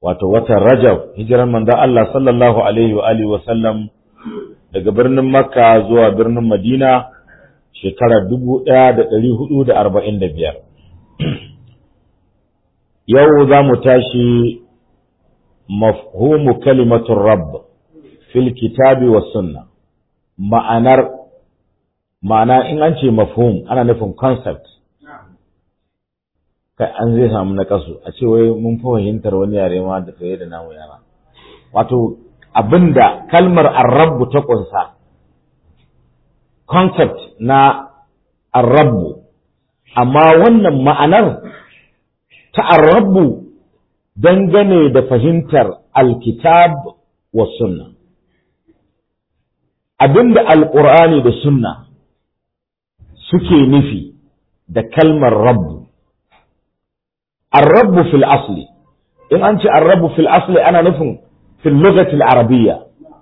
wato watan Rajab hijiran manzon Allah sallallahu alaihi wa alihi wa sallam daga birnin Makka zuwa birnin Madina shekarar dubu ɗaya da ɗari hudu da arba'in da biyar. Yau za mu tashi mafhumu kalimatun Rabb fil kitabi wa sunna ma'anar ma'ana in an ce mafhum ana nufin concept kai an zai samu na kasu a ce wai mun fi fahimtar wani yare ma da fiye da namu yara wato abinda kalmar arrabu ta kunsa concept na arrabu amma wannan ma'anar ta arrabu dangane da fahimtar alkitab wa sunna abinda alqur'ani da sunna suke nufi da kalmar rabbu الرب في الأصل إن أنت الرب في الأصل أنا نفهم في اللغة العربية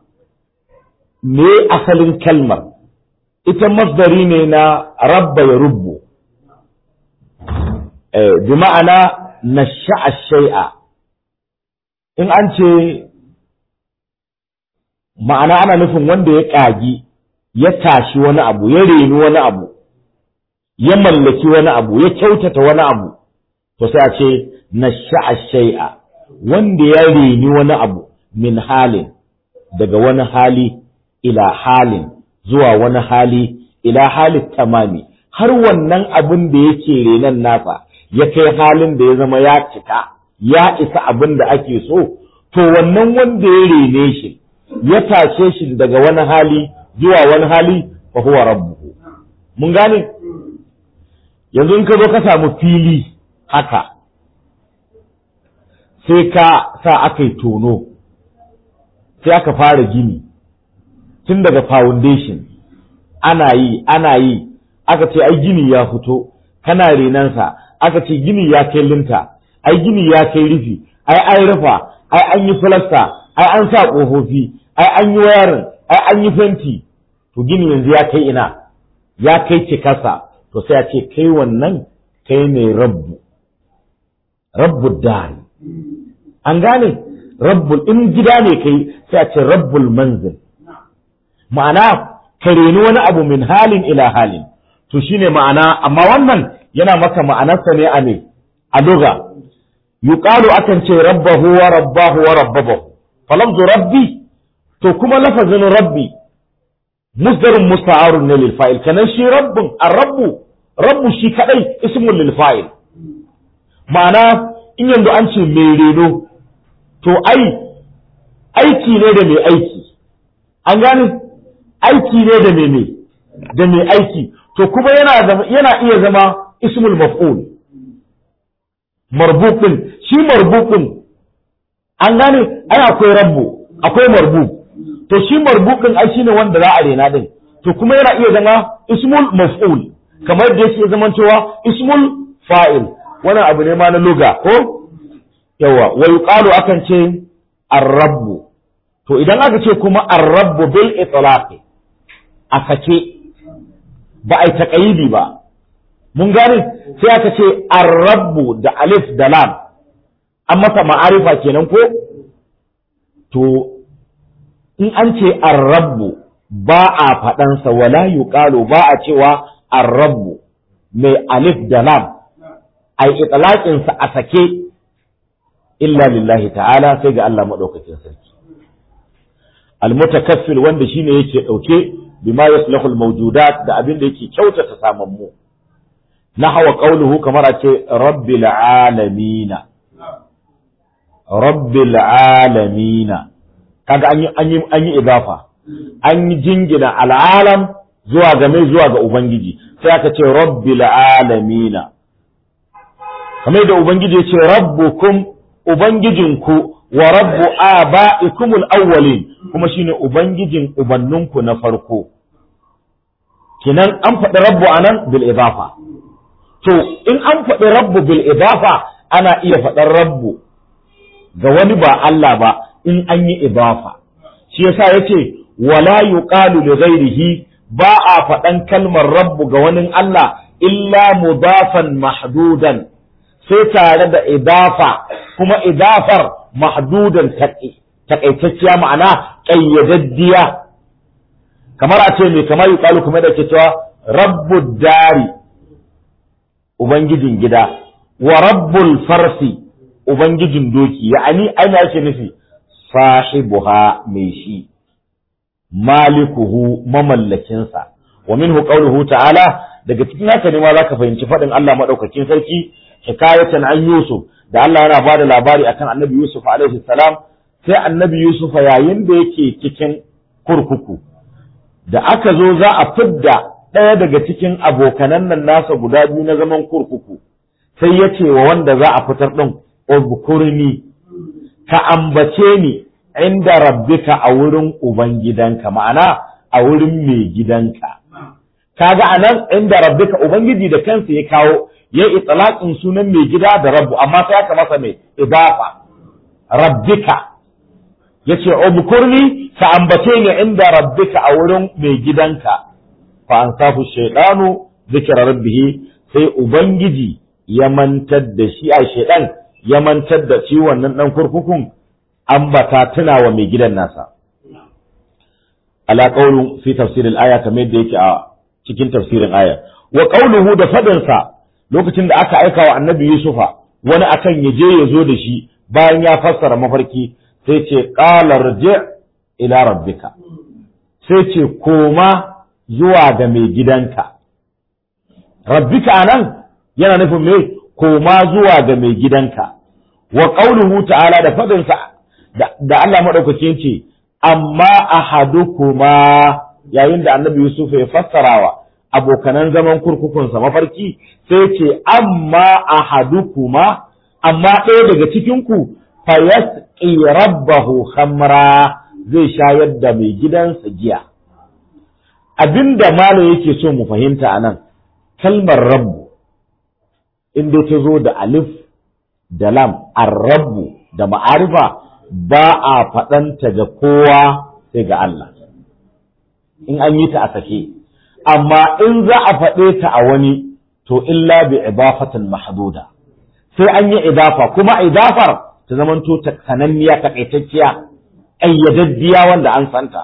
me asalin kalmar ita masdari ne na rabba ya rubbu bi ma'ana na shai'a in an ce ma'ana ana nufin wanda ya ƙagi ya tashi wani abu ya reni wani abu ya mallaki wani abu ya kyautata wani abu to sai a ce na shai'a wanda ya reni wani abu min halin daga wani hali ila halin zuwa wani hali ila halin tamami har wannan abin da yake renan nasa ya kai halin da ya zama ya cika ya isa abin da ake so to wannan wanda ya rene shi ya tashe shi daga wani hali zuwa wani hali fa huwa rabbuhu mun gane yanzu in ka zo ka samu fili haka sai ka sa aka yi tono sai aka fara gini tun daga foundation ana yi ana yi aka ce ai gini ya fito kana renansa aka ce gini ya kai linta ai gini ya kai rufi ai an rufa ai an yi filasta ai an sa ƙofofi ai an yi wayarin ai an yi fenti to gini yanzu ya kai ina ya kai cikasa to sai a ce kai wannan kai ne rabbu rabbul dari an gane rabbul in gida ne kai sai a ce rabbul manzil ma'ana ka reni wani abu min halin ila halin to shine ma'ana amma wannan yana maka ma'anarsa ne a ne a doga yuqalu akan ce rabbahu wa rabbahu wa rabbahu falamzu rabbi to kuma lafazin rabbi musdarun musta'arun ne lil fa'il kanan shi rabbun ar-rabbu rabbu shi kadai ismun lil fa'il ma'ana in yanzu an ce mai reno to ai aiki ne da mai aiki an gane aiki ne da mai da mai aiki to kuma yana yana iya zama ismul maf'ul marbuqin shi marbuqin an gane ai akwai rabbu akwai marbu to shi marbuqin ai shine wanda za a rena din to kuma yana iya zama ismul maf'ul kamar da yake zaman cewa ismul fa'il wannan abu ne ma na luga ko yawa wa yuqalu akan ce ar-rabbu to idan aka ce kuma ar-rabbu bil itlaqi a sake ba ai taqayidi ba mun gane sai aka ce ar-rabbu da alif da lam an masa ma'arifa kenan ko to in an ce ar-rabbu ba a faɗansa wala yuqalu ba a cewa ar-rabbu mai alif da lam ai itlaqinsa a sake illa lillahi ta'ala sai ga Allah madaukakin sarki almutakaffil wanda shine yake dauke bima yaslahu almawjudat da abin da yake kyautata saman mu nahwa qawluhu kamar a ce rabbil alamin rabbil alamin kaga an yi an yi an yi idafa an yi jingina al'alam zuwa ga mai zuwa ga ubangiji sai aka ce rabbil alamin kamar da ubangiji ya ce rabbukum ubangijinku wa rabbu aba'ikumul awwalin kuma shine ubangijin ubanninku na farko kinan an faɗi rabbu anan bil idafa to in an faɗi rabbu bil idafa ana iya faɗar rabbu ga wani ba Allah ba in an yi idafa shi yasa yace wala yuqalu li ghairihi ba a faɗan kalmar rabbu ga wani Allah illa mudafan mahdudan sai tare da idafa kuma idafar mahdudan takaitacciya ma'ana ƙayyadaddiya kamar a ce mai kamar yuqalu kuma da ke cewa rabbud dari ubangijin gida wa rabbul farsi ubangijin doki ya'ani aina yake nufi sahibuha mai shi malikuhu mamallakinsa wa minhu qawluhu ta'ala daga cikin haka ne ma zaka fahimci faɗin Allah madaukakin sarki hikayatan an Yusuf da Allah yana bada labari akan Annabi Yusuf alaihi salam sai Annabi Yusuf yayin da yake cikin kurkuku da aka zo za a fidda ɗaya daga cikin abokanan nan nasa guda biyu na zaman kurkuku sai ya ce wa wanda za a fitar ɗin ubkurni ka ambace ni inda rabbika a wurin ubangidanka ma'ana a wurin mai gidanka kaga anan inda rabbika ubangiji da kansa ya kawo ya itlaqin sunan mai gida da rabbu amma sai aka masa mai idafa rabbika yace ubkurni ka ambace ni inda rabbika a wurin mai gidanka fa ansafu shaytanu zikra rabbih sai ubangiji ya mantar da shi a shaydan ya mantar da shi wannan dan kurkukun ambata tuna wa mai gidan nasa ala qawlu fi tafsir al-aya kamar yadda yake a cikin tafsirin aya wa qawluhu da fadin sa lokacin da aka aika wa annabi yusufa wani akan ya je ya zo da shi bayan ya fassara mafarki sai ce qala rji ila rabbika sai ce koma zuwa ga mai gidanka rabbika anan yana nufin me koma zuwa ga mai gidanka wa qawluhu ta'ala da fadin sa da Allah madaukakin ce amma ahadukuma yayin da annabi Yusuf ya fassarawa abokanan zaman kurkukunsa mafarki sai ce amma ahadukuma amma ɗaya daga cikinku fa yasqi rabbahu khamra zai shayar da mai gidansa giya abinda malam yake so mu fahimta anan kalmar rabbu inda ta zo da alif da lam ar-rabbu da ma'arifa ba a faɗanta ga kowa sai ga Allah in an yi ta a sake amma in za a faɗe ta a wani to illa bi idafatin mahduda sai an yi idafa kuma idafar ta zamanto ta sananniya takaitacciya ayyadaddiya wanda an santa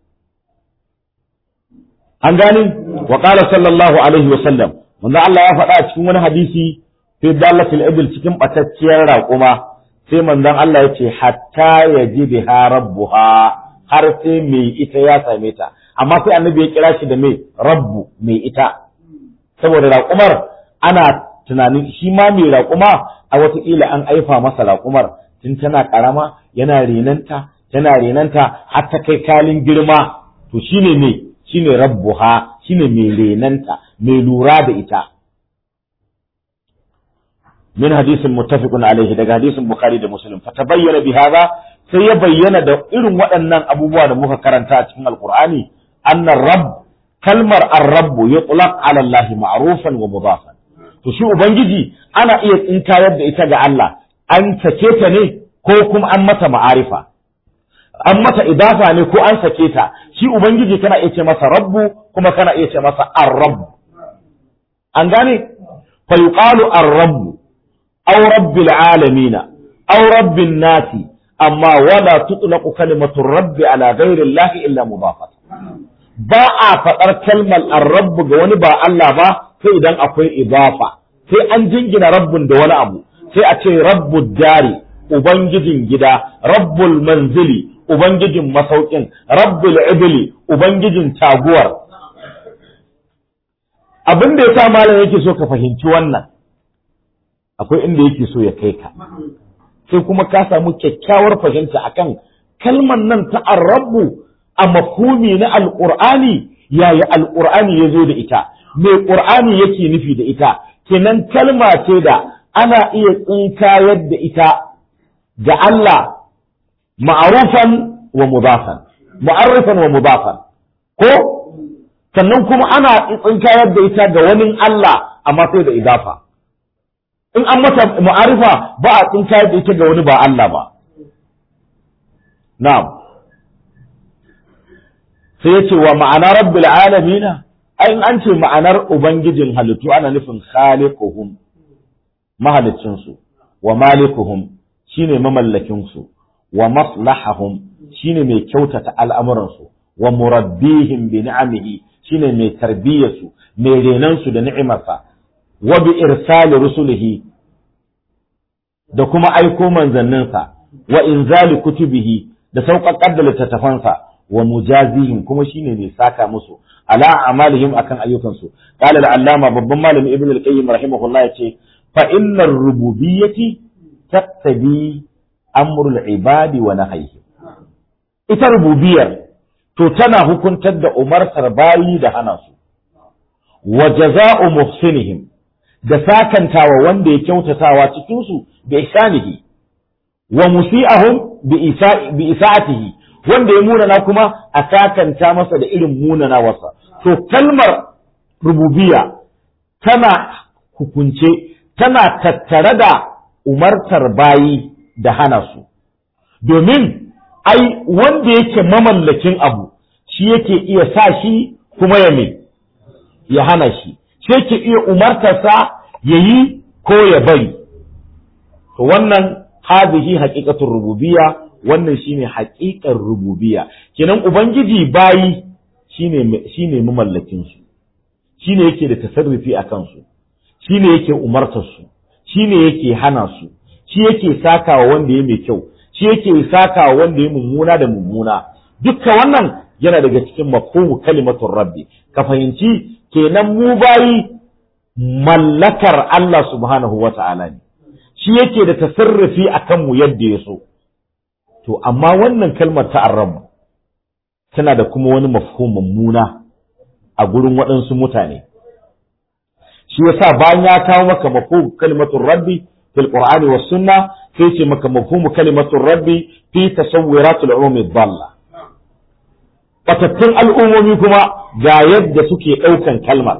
an gani wa qala sallallahu alaihi wa sallam manzo Allah ya faɗa a cikin wani hadisi fi dalatil ibil cikin batacciyar raƙuma sai manzon Allah ya ce hatta yajibiha rabbuha har sai mai ita ya same ta amma sai annabi ya kira shi da mai rabbu mai ita saboda raƙumar ana tunanin shi ma mai raƙuma a wataƙila an aifa masa raƙumar tun tana ƙarama yana renanta tana renanta har ta kai kalin girma to shine ne shine rabbuha shine mai renanta mai lura da ita min hadisin muttafiqun alaihi daga hadisin bukhari da muslim fa tabayyana bi hadha sai ya bayyana da irin waɗannan abubuwa da muka karanta a cikin alqur'ani anna rabb kalmar ar-rabb yutlaq ala allah ma'rufan wa mudafan to shi ubangiji ana iya tsinkayar da ita ga Allah an sake ta ne ko kuma an mata ma'arifa an mata idafa ne ko an sake ta shi ubangiji kana iya ce masa rabbu kuma kana iya ce masa ar-rabb an gane fa yuqalu ar-rabb aw rabbil alamin aw rabbin nasi amma wala tutlaqu kalimatu rabbi ala ghairi allahi illa mudafat ba a faɗar kalmar ar-rabb ga wani ba Allah ba sai idan akwai idafa sai an jingina rabbun da wani abu sai a ce rabbud dari ubangijin gida rabbul manzili ubangijin masaukin rabbul ibli ubangijin taguwar abin da yasa malam yake so ka fahimci wannan akwai inda yake so ya kai ka sai kuma ka samu kyakkyawar fahimta akan kalmar nan ta arrabu a mafhumi na alqur'ani yaya alqur'ani ya zo da ita me qur'ani yake nufi da ita kenan kalma ce da ana iya tsinkayar da ita ga Allah ma'arufan wa mudafan ma'arufan wa mudafan ko sannan kuma ana tsinkayar da ita ga wani Allah amma sai da idafa in an mata ma'arifa ba a tsinkayar da ita ga wani ba Allah ba na'am sai yace wa ma'ana rabbil alamin ai an ce ma'anar ubangijin halittu ana nufin khaliquhum mahalicin su wa malikuhum shine mamallakin su wa maslahahum shine mai kyautata al'amuran su wa murabbihim bi ni'amihi shine mai tarbiyyar su mai renan su da ni'imarsa wa bi irsali rusulihi da kuma aiko manzanninsa wa inzali kutubihi da sauƙaƙar da littattafansa wa mujazihim kuma shine mai saka musu ala amalihim akan ayyukansu qala al-allama babban malami ibn al-qayyim rahimahullah yace fa innar rububiyyati taqtabi amru al-ibadi wa nahyihi ita rububiyar to tana hukuntar da umartar bayi da hana su wa jaza'u muhsinihim da sakantawa wanda ya kyautatawa cikin su bi ihsanihi wa musi'ahum bi isa'atihi wanda ya munana kuma a sakanta masa da irin munana wasa to kalmar rububiya tana hukunce tana tattare da umartar bayi da hana su domin ai wanda yake mamallakin abu shi yake iya sa shi kuma ya me ya hana shi shi yake iya umartarsa ya yi ko ya bari to wannan hadhihi haqiqatur rububiyya wannan shine haqiqar rububiyya kenan ubangiji bayi shine shine mamallakin su shine yake da tasarrufi akan su shine yake umartar su shine yake hana su shi yake sakawa wanda ya mai kyau shi yake sakawa wanda ya mummuna da mummuna dukkan wannan yana daga cikin mafhumu kalimatur rabbi ka fahimci kenan mu bayi mallakar Allah subhanahu wata'ala ne shi yake da tasarrufi a kanmu yadda ya so. To, amma wannan kalmar ta arrabu tana da kuma wani mafhumin muna a gurin waɗansu mutane. Shi yasa bayan ya kawo maka mafhumu kalimatun rabbi fil Qur'ani was sunna sai ce maka mafhumu kalimatun rabbi fi tasawwiratul ummi dhalla. Batattun al'ummomi kuma ga yadda suke ɗaukan kalmar.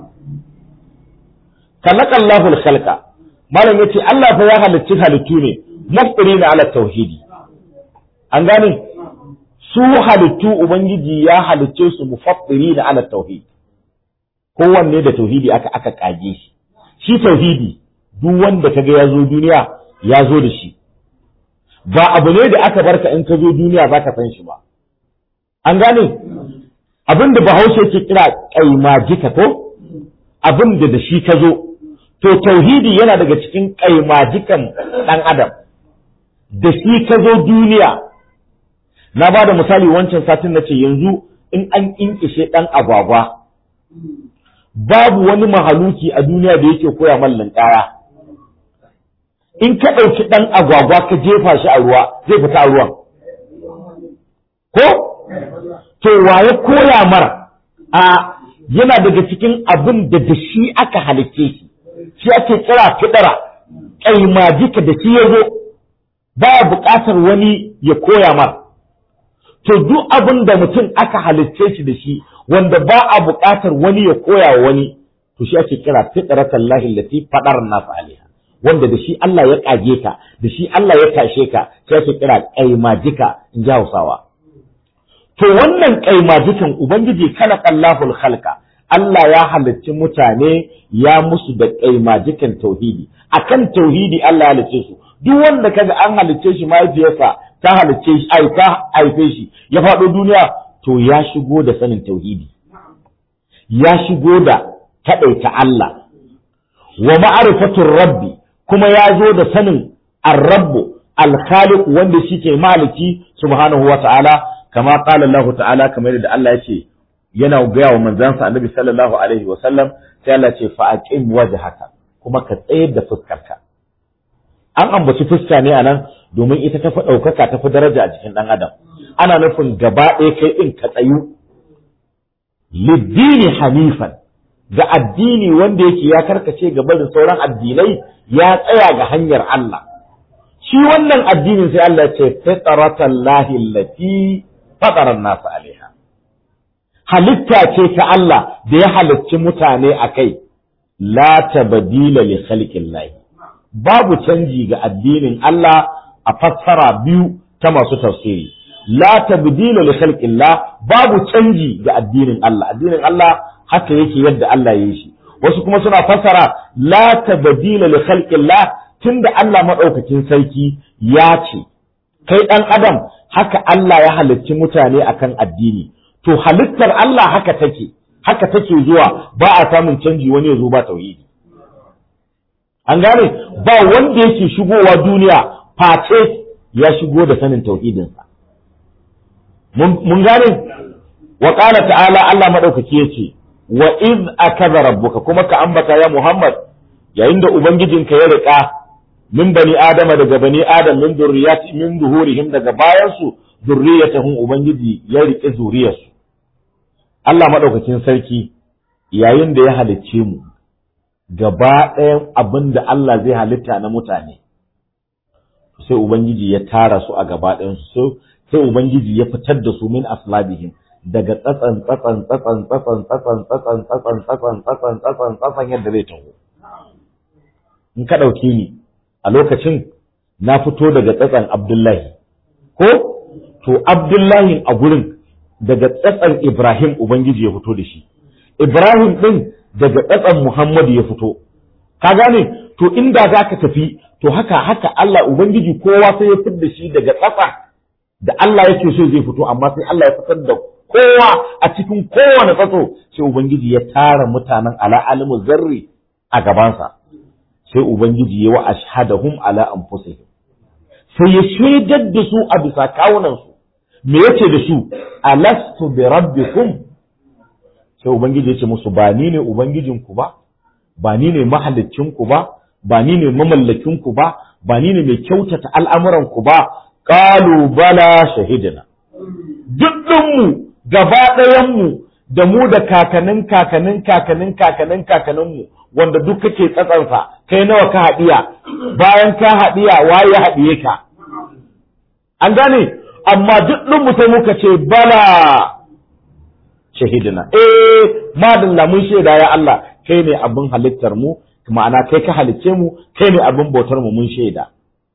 Kalakallahu al-khalqa malam yace Allah fa ya halicci halittu ne muftirina ala tauhidi an gane su halittu ubangiji ya halicce su mufattirina ala tauhid kowanne da tauhidi aka aka kage shi shi tauhidi duk wanda kaga ya zo duniya ya zo da shi ba abu ne da aka barka in ka zo duniya zaka san shi ba an gane abin da bahaushe ke kira kaimajika ko abin da da shi ka zo to tauhidi yana daga cikin kaimajikan ɗan adam da shi ka zo duniya na ba da misali wancan satin na ce yanzu in an inkishe ɗan agwagwa babu wani mahaluki a duniya da yake koya mallin ƙaya in ka ɗauki ɗan agwagwa ka jefa shi a ruwa zai fita a ruwan ko to waye koya mar a yana daga cikin abin da da shi aka halicce shi shi ake kira fidara kaimajika da shi ya zo ba buƙatar wani ya koya mar to duk abin da mutum aka halicce shi da shi wanda ba a buƙatar wani ya koya wa wani to shi ake kira fitratan lahi lati fadar nas alaiha wanda da shi Allah ya kage ka da shi Allah ya tashe ka sai ake kira kaimajika in ji Hausawa to wannan kaimajikan ubangiji kana Allahul khalqa Allah ya halicci mutane ya musu da kaimajikan tauhidi akan tauhidi Allah ya halicce su duk wanda kaga an halicce shi mahaifiyarsa ta halicce shi ai ta haife shi ya faɗo duniya to ya shigo da sanin tauhidi ya shigo da kaɗaita Allah wa ma'arifatur rabbi kuma ya zo da sanin ar-rabbu al-khaliq wanda shike maliki subhanahu wa ta'ala kama qala Allah ta'ala kamar da Allah ya ce yana gaya wa manzansa annabi sallallahu alaihi wa sallam sai Allah ce fa aqim wajhaka kuma ka tsayar da fuskarka an ambaci fuska ne anan domin ita ta fi ɗaukaka ta fi daraja a jikin ɗan adam ana nufin gaba ɗaya kai ɗin ka tsayu liddini hanifan ga addini wanda yake ya karkace gaba da sauran addinai ya tsaya ga hanyar Allah shi wannan addinin sai Allah ce fitratan lahi allati fatara nasu alaiha halitta ce ta Allah da ya halicci mutane a kai la tabdila li khalqillahi babu canji ga addinin Allah a fassara biyu ta masu tafsiri la tabdila li khalqillah babu canji ga addinin Allah addinin Allah haka yake yadda Allah ya yi shi wasu kuma suna fassara la tabdila li khalqillah tunda Allah maɗaukakin sarki ya ce kai ɗan adam haka Allah ya halicci mutane akan addini to halittar Allah haka take haka take zuwa ba a samun canji wani ya zo ba tauhidi an gane ba wanda yake shigowa duniya face ya shigo da sanin tauhidinsa mun gane wa qala ta'ala Allah madaukaki yace wa iz akaza rabbuka kuma ka ambata ya Muhammad yayin da ubangijinka ya rika min bani adama daga bani adam min zurriyati min zuhurihim daga bayansu zurriyatahum ubangiji ya rike zuriyarsu Allah madaukakin sarki yayin da ya halicce mu gaba ɗayan abin da Allah zai halitta na mutane sai ubangiji ya tara su a gaba ɗayansu sai ubangiji ya fitar da su min aslabihim daga tsatsan tsatsan tsatsan tsatsan tsatsan tsatsan tsatsan tsatsan tsatsan tsatsan tsatsan yadda zai taho in ka ɗauke ni a lokacin na fito daga tsatsan Abdullahi ko to Abdullahi a gurin daga tsatsan Ibrahim Ubangiji ya fito da shi Ibrahim ɗin daga tsatsan Muhammadu ya fito ka gane to inda za ka tafi to haka haka Allah Ubangiji kowa sai ya fitar da shi daga tsatsa da Allah yake so zai fito amma sai Allah ya fitar da kowa a cikin kowane tsatso sai Ubangiji ya tara mutanen ala alimu zarri a gabansa sai Ubangiji ya wa ashhadahum ala anfusihim sai ya shaidar da su a bisa kawunansu me yace da su alastu bi rabbikum sai Ubangiji ya ce musu ba ni ne ubangijinku ba ba ni ne mahallicinku ba ba ni ne mamallakinku ba ba ni ne mai kyautata al'amuranku ba qalu bala shahidina dukkanmu gaba ɗayanmu da mu da kakanin kakanin kakanin kakanin kakaninmu wanda duk kake tsatsansa kai nawa ka haɗiya bayan ka haɗiya waye haɗiye ka an gane amma duk ɗin sai muka ce bala shahidina eh madalla mun shaida ya Allah kai ne abin halittar mu ma'ana kai ka halicce mu kai ne abin bautar mu mun shaida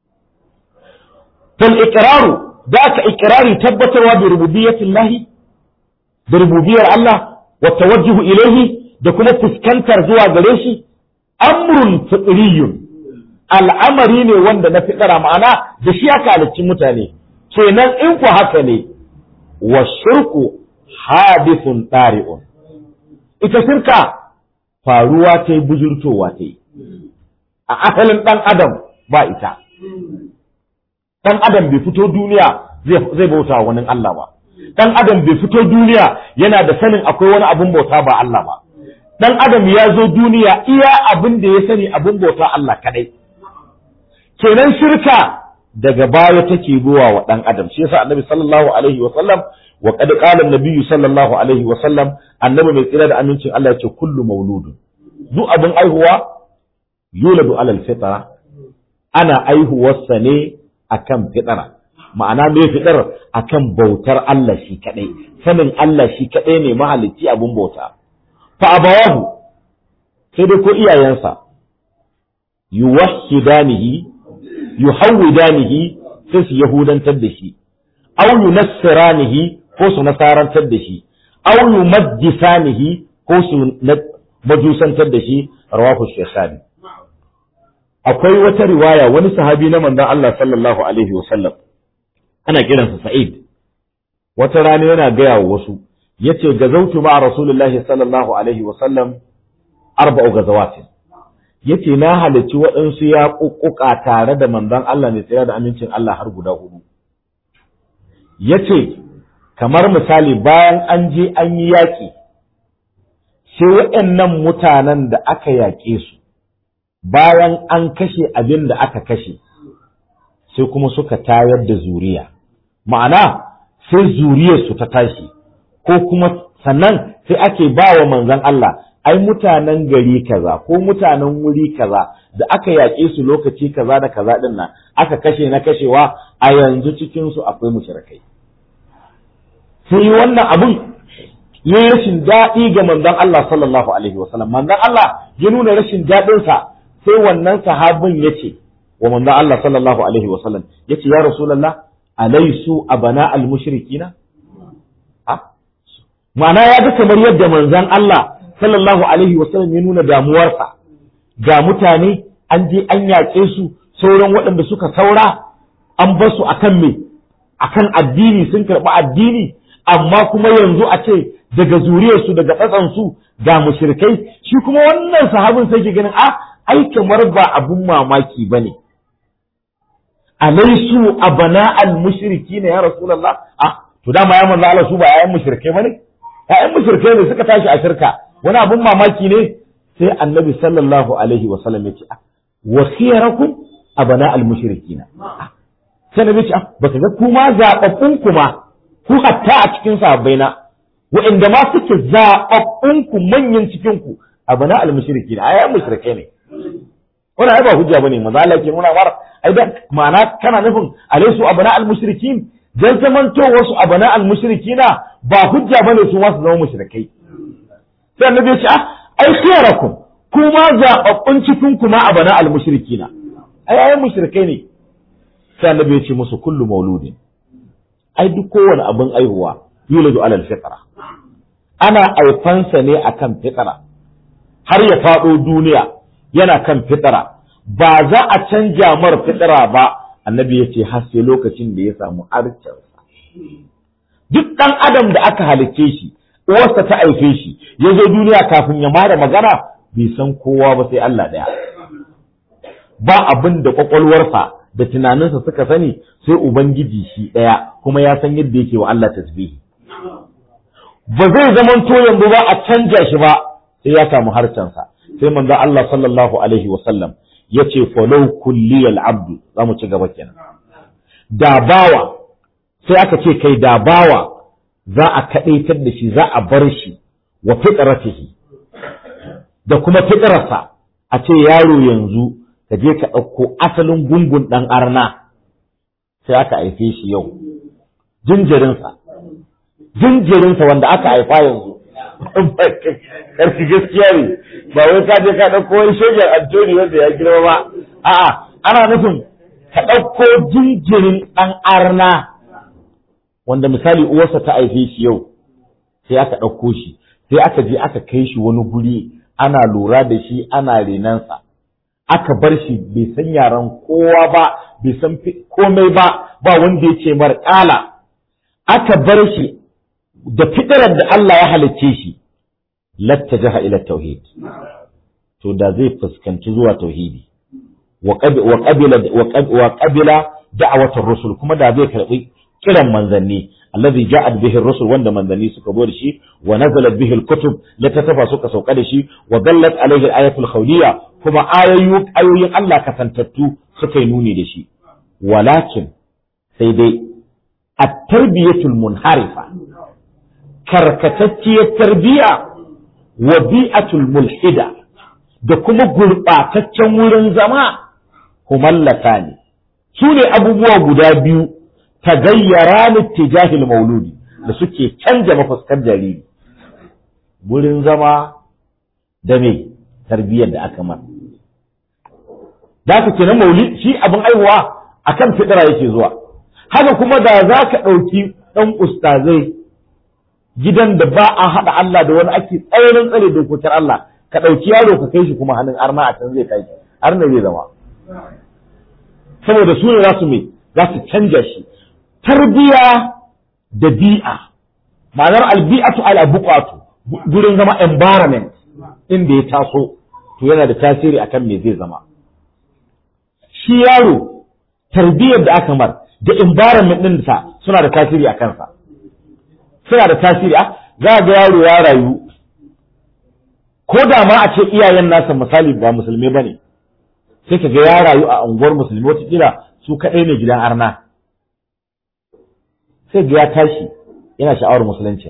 fal iqraru da ka iqrari tabbatarwa bi rububiyyatillahi da rububiyar Allah wa tawajjuhu ilaihi da kuma fuskantar zuwa gare shi amrun fitriyun al'amari ne wanda na fitara ma'ana da shi aka halicci mutane kenan in ku haka ne wa shirku hadithun ɗari'un ita shirka faruwa ta yi bujurtowa ta yi a asalin ɗan adam ba ita ɗan adam bai fito duniya zai bauta wani Allah ba ɗan adam bai fito duniya yana da sanin akwai wani abin bauta ba Allah ba ɗan adam ya zo duniya iya abin da ya sani abin bauta Allah kadai kenan shirka daga baya take zuwa wa ɗan adam shi yasa annabi sallallahu alaihi wa sallam wa qad qala an sallallahu alaihi wa sallam annabi mai tsira da amincin Allah ya ce kullu mauludun duk abin aihuwa yuladu alal fitra ana aihuwarsa ne akan fitara ma'ana me fitar akan bautar Allah shi kadai sanin Allah shi kadai ne mahalicci abun bauta fa abawahu sai dai ko iyayensa yuwahhidanihi yuhawwidanihi sai su yahudantar da shi aw yunassiranihi ko su nasarantar da shi aw yumajjisanihi ko su majusantar da shi rawahu shaykhani akwai wata riwaya wani sahabi na manzon Allah sallallahu alaihi wa sallam ana kiransa Sa'id wata rana yana gaya wa wasu yace gazautu ma rasulullahi sallallahu alaihi wa sallam arba'u gazawatin yace na halarci waɗansu ya kukkuka tare da manzon Allah ne tsaya da amincin Allah har guda hudu yace kamar misali bayan an je an yi yaƙi sai waɗannan mutanen da aka yaƙe su bayan an kashe abin da aka kashe sai kuma suka tayar da zuriya ma'ana sai zuriyarsu ta tashi ko kuma sannan sai ake ba wa manzon Allah ai mutanen gari kaza ko mutanen wuri kaza da aka yaƙe su lokaci kaza da kaza din nan aka kashe na kashewa a yanzu cikin su akwai mushrikai sai wannan abun ya rashin daɗi ga manzon Allah sallallahu alaihi wasallam manzon Allah ya nuna rashin daɗinsa sai wannan sahabin ya ce wa manzon Allah sallallahu alaihi wasallam ya ce ya rasulullah alaisu abana al-mushrikina ha ma'ana ya ga kamar yadda manzon Allah sallallahu alaihi wasallam ya nuna damuwarsa ga mutane an je an yaƙe su sauran waɗanda suka saura an bar su akan me akan addini sun karɓi addini amma kuma yanzu a ce daga zuriyarsu daga tsatsansu ga mushrikai shi kuma wannan sahabin sai ke ganin a ai kamar ba abun mamaki bane alaisu abana al mushriki ne ya rasulullah ah to dama ya manzo Allah su ba yayan mushrikai bane yayan mushrikai ne suka tashi a shirka wani abun mamaki ne sai annabi sallallahu alaihi wa sallam ya ce wa khiyarakum abana al mushrikina sai nabi ce baka ga kuma zababbun kuma ku hatta a cikin sahabbai na wa'inda ma suke zababbun ku manyan cikin ku abana al mushrikina ayan mushrikai ne wannan ai ba hujja bane manzo Allah ke nuna mar ai da ma'ana kana nufin alaisu abana al mushrikin dan zamanto wasu abana al mushrikina ba hujja bane su ma su zama mushrikai sai annabi ya ce ah ai khiyarakum kuma zababbun cikin ku ma abana al mushrikina ai ai mushrikai ne sai annabi ya ce musu kullu mauludin ai duk kowane abin aihuwa yuladu alal fitra ana aifansa ne akan fitra har ya faɗo duniya yana kan fitara ba za a canja mar fitara ba annabi ya ce har sai lokacin da ya samu arcinsa duk ɗan adam da aka halicce shi uwarsa ta aife shi ya zo duniya kafin ya mara magana bai san kowa ba sai Allah ɗaya ba abin da kwakwalwarsa da tunaninsa suka sani sai ubangiji shi ɗaya kuma ya san yadda yake wa Allah tasbihi ba zai zamanto yanzu ba a canja shi ba sai ya samu harcensa sai manzo Allah sallallahu alaihi wa sallam yace falau kulliyal abdu zamu ci gaba kenan da bawa sai aka ce kai da bawa za a kadaitar da shi za a bar shi wa fitratihi da kuma fitrarsa a ce yaro yanzu ka je ka ɗauko asalin gungun ɗan arna sai aka haife shi yau jinjirinsa jinjirinsa wanda aka haifa yanzu karfi gaskiya ne ba wai ka je ka ɗauko wani shegen Antoni wanda ya girma ba a'a ana nufin ka ɗauko jinjirin ɗan arna wanda misali uwarsa ta haife shi yau sai aka ɗauko shi sai aka je aka kai shi wani guri ana lura da shi ana renansa aka bar shi bai san yaran kowa ba bai san komai ba ba wanda ya ce mar ƙala aka bar shi da fitarar da Allah ya halicce shi lattajaha ila tauhid to da zai fuskanci zuwa tauhidi wa qabila wa qabila da'awatar rusul kuma da zai karbi kiran manzanni allazi ja'at bihi rusul wanda manzanni suka zo da shi wa nazalat bihi al-kutub littattafa suka sauka da shi wa dallat alayhi al-ayatul khawliya kuma ayoyin ayoyin Allah kasantattu suka yi nuni da shi walakin sai dai at-tarbiyatul munharifa karkatacciyar tarbiya wa bi'atul mulhida da kuma gurɓataccen wurin zama humallata ne su ne abubuwa guda biyu ta gayyara littijahil mauludi da suke canja mafuskar jariri wurin zama da me tarbiyyar da aka mar da ka kenan maulid shi abin aihuwa akan fidira yake zuwa haka kuma da za ka ɗauki ɗan ustazai gidan da ba a haɗa Allah da wani ake tsayarin tsare dokokin Allah ka ɗauki yaro ka kai shi kuma hannun arna a can zai kai arna zai zama saboda su ne za su mai za su canja shi tarbiya da bi'a ma'anar albi'atu ala buqatu gurin zama environment inda ya taso to yana da tasiri akan me zai zama shi yaro tarbiyyar da aka mar da environment din sa suna da tasiri a kansa suna da tasiri a za ga yaro ya rayu ko da ma a ce iyayen nasa misali ba musulmi bane sai ka ga ya rayu a unguwar musulmi wata su kaɗai ne gidan arna sai ga ya tashi yana sha'awar musulunci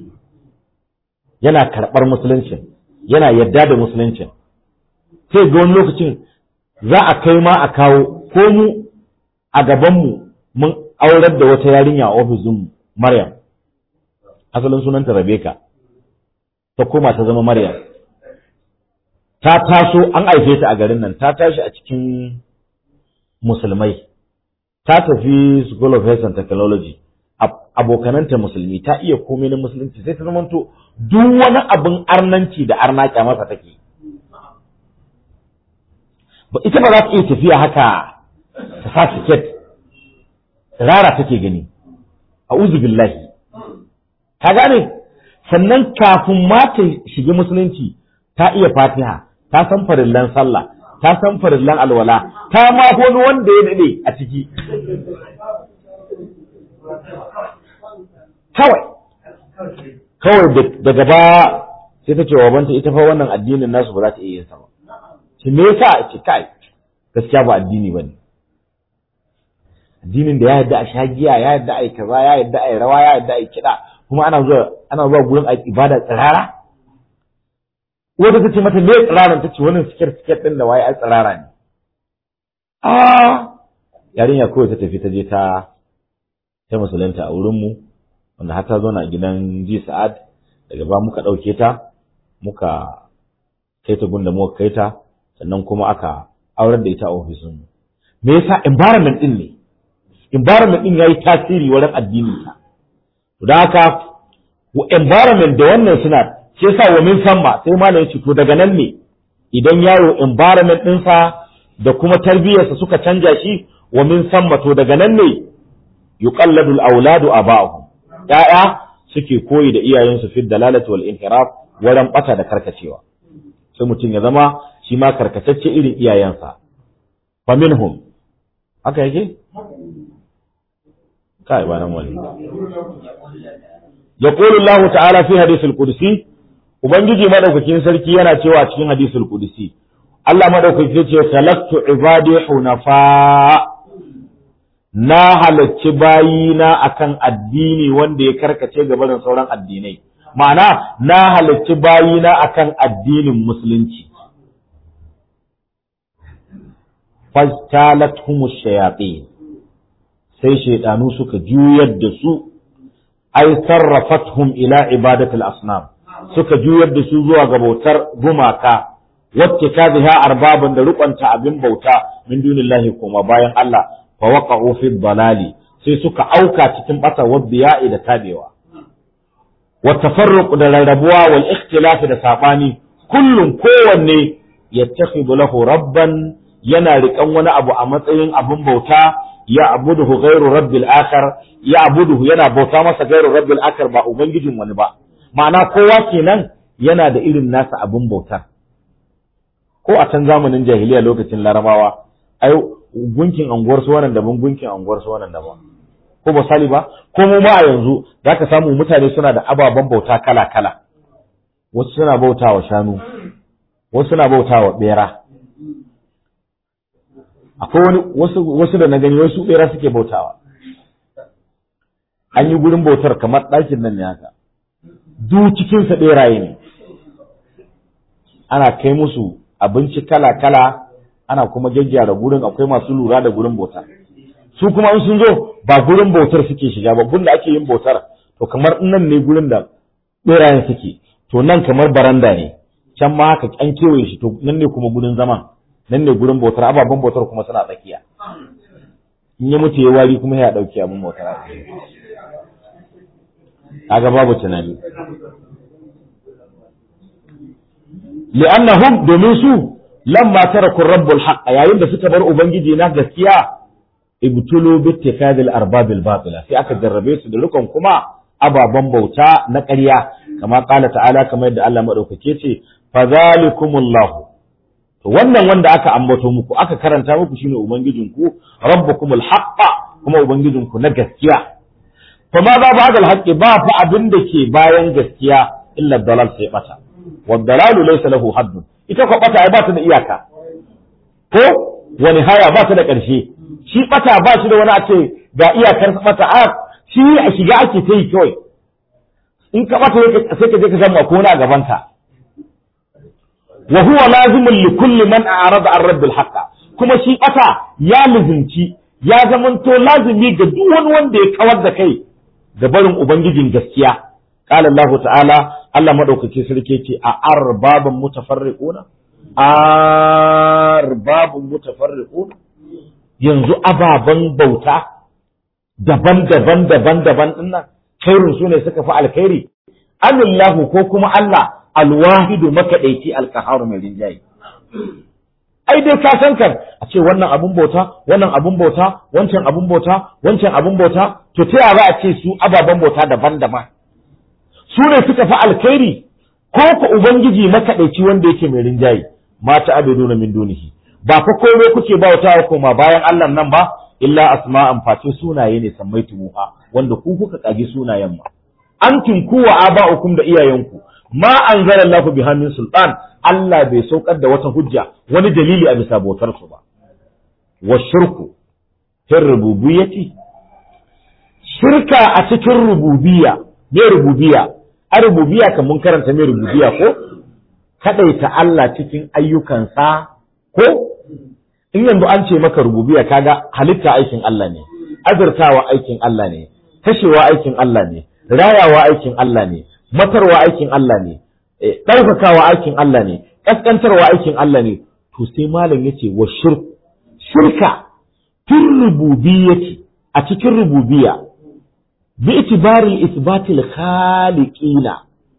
yana karɓar musulunci yana yadda da musulunci sai ga wani lokacin za a kai ma a kawo ko mu a gabanmu mun aurar da wata yarinya a ofisin Maryam asalin sunanta Rebecca ta koma ta zama Maryam ta taso an haife ta a garin nan ta tashi a cikin musulmai ta tafi School of Health and Technology abokananta musulmi ta iya komai na musulunci sai ta zamanto duk wani abin arnanci da arna masa take to ita ba za ta iya tafiya haka ta sa tiket rara take gani a'udhu billahi ka gane sannan kafin ma ta shiga musulunci ta iya fatiha ta san farillan sallah ta san farillan alwala ta ma wani wanda ya dade a ciki kawai kawai daga ba sai ta ce wa banta ita fa wannan addinin nasu ba za ta iya yin sa ba shi me yasa ce kai gaskiya ba addini bane addinin da ya yadda a sha giya ya yadda a yi kaza ya yadda a yi rawa ya yadda a yi kiɗa kuma ana zuwa ana zuwa gurin a ibada tsirara wanda ta ce mata me tsiraran ta ce wannan siket siket din da waye ai tsirara ne a yarinya kawai ta tafi ta je ta ta musulunta a wurin mu wanda har ta zo na gidan ji sa'ad daga ba muka ɗauke ta muka kai ta gunda muka kai ta sannan kuma aka aurar da ita a ofisin mu me yasa environment din ne environment din yayi tasiri wurin addinin ta to da haka environment da wannan suna shi yasa wa min samma sai malam ya ce to daga nan ne idan yaro environment ɗinsa da kuma tarbiyyarsa suka canja shi wa min samma to daga nan ne yuqalladu al-awladu aba'ahum ya'ya suke koyi da iyayensu fi dalalati wal inhiraf wurin bata da karkacewa sai mutum ya zama shi ma karkatacce irin iyayensa fa minhum haka yake kai ba nan wani yaqulu Allah ta'ala fi hadithul qudsi ubangiji madaukakin sarki yana cewa cikin hadisul qudsi Allah madaukaki ce salaktu ibadi hunafa na halacci bayina akan addini wanda ya karkace ga barin sauran addinai ma'ana na halacci bayina akan addinin musulunci fastalathum shayatin sai shaydanu suka juyar da su ay sarrafathum ila ibadatil asnam suka juyar da su zuwa ga bautar gumaka wacce ka biha arbaban da rukunta abin bauta min dunillahi kuma bayan Allah fa waqa'u fi dalali sai suka auka cikin bata wadbiya'i da tabewa wa tafarruq da rarrabuwa wal ikhtilaf da sabani kullun kowanne yattakhidhu lahu rabban yana riƙan wani abu a matsayin abin bauta ya abuduhu ghairu rabbil akhar ya abuduhu yana bauta masa ghairu rabbil akhar ba ubangijin wani ba ma'ana kowa kenan yana da irin nasa abin bautar ko a can zamanin jahiliya lokacin larabawa ai gunkin anguwar su wannan daban gunkin anguwar su wannan daban ko ba sali ba ko mu ma a yanzu zaka samu mutane suna da ababen bauta kala kala wasu suna bautawa shanu wasu suna bautawa bera akwai wani wasu wasu da na gani wasu bera suke bautawa an yi gurin bautar kamar ɗakin nan ne haka duk cikin sa beraye ne ana kai musu abinci kala kala ana kuma gyaggyara gurin akwai masu lura da gurin bautar su kuma in sun zo ba gurin bautar suke shiga ba gurin da ake yin bautar to kamar nan ne gurin da berayen suke to nan kamar baranda ne can ma haka an kewaye shi to nan ne kuma gurin zaman nan ne gurin bautar ababen bautar kuma suna tsakiya in ya mutu ya wari kuma ya dauki abin bautar kaga babu tunani li'annahum domin su lamma taraku rabbul haqq yayin da suka bar ubangiji na gaskiya ibtulu bi ittikadil arbabil batila sai aka jarrabe su da rukun kuma ababen bauta na ƙarya kama qala ta'ala kamar yadda Allah madaukake ce fadhalikumullahu to wannan wanda aka ambato muku aka karanta muku shine ubangijinku rabbukumul haqqa kuma ubangijinku na gaskiya fa ma za ba'da al ba fa abin da ke bayan gaskiya illa dalal sai bata wa dalalu laysa lahu haddun ita ko bata ai ba ta da iyaka ko wani haya ba ta da ƙarshe shi bata ba shi da wani a ce ga iyakar bata a shi a shiga ake ta yi kawai in ka bata sai ka je ka samu ko na gaban ka wa huwa lazimun li kulli man a'rada an rabbil haqq kuma shi bata ya lizinci ya zamanto lazimi ga duk wani wanda ya kawar da kai da barin ubangijin gaskiya qala Allah ta'ala Allah madaukake sarki ce a arbabun mutafarriquna arbabun mutafarriquna yanzu ababen bauta daban-daban daban-daban dinnan khairun su ne suka fi alkhairi amillahu ko kuma Allah alwahidu makaɗaici alkaharu mai rinjaye ai dai ka san kan a ce wannan abun bauta wannan abun bauta wancan abun bauta wancan abun bauta to ta yaya a ce su ababen bauta daban-daban su ne suka fi alkhairi ko ku ubangiji makaɗaici wanda yake mai rinjaye mata abiduna min dunihi ba fa komai kuke bautawa koma bayan Allah nan ba illa asma'an face sunaye ne sammaitumuha wanda ku kuka kage sunayen ma antum kuwa aba'ukum da iyayenku ma anzala Allahu biha min sultan Allah bai saukar da wata hujja wani dalili a bisa bautar su ba wa shirku fil rububiyyati shirka a cikin rububiyya me rububiyya a rububiyya kan mun karanta me rububiyya ko kadaita Allah cikin ayyukansa ko in yanzu an ce maka rububiyya kaga halitta aikin Allah ne azurtawa aikin Allah ne kashewa aikin Allah ne rayawa aikin Allah ne matarwa aikin Allah ne ɗaukakawa aikin Allah ne ƙasƙantarwa aikin Allah ne to sai malam yace wa shirk shirka fil rububiyyati a cikin rububiyya bi itibari isbatil khaliqina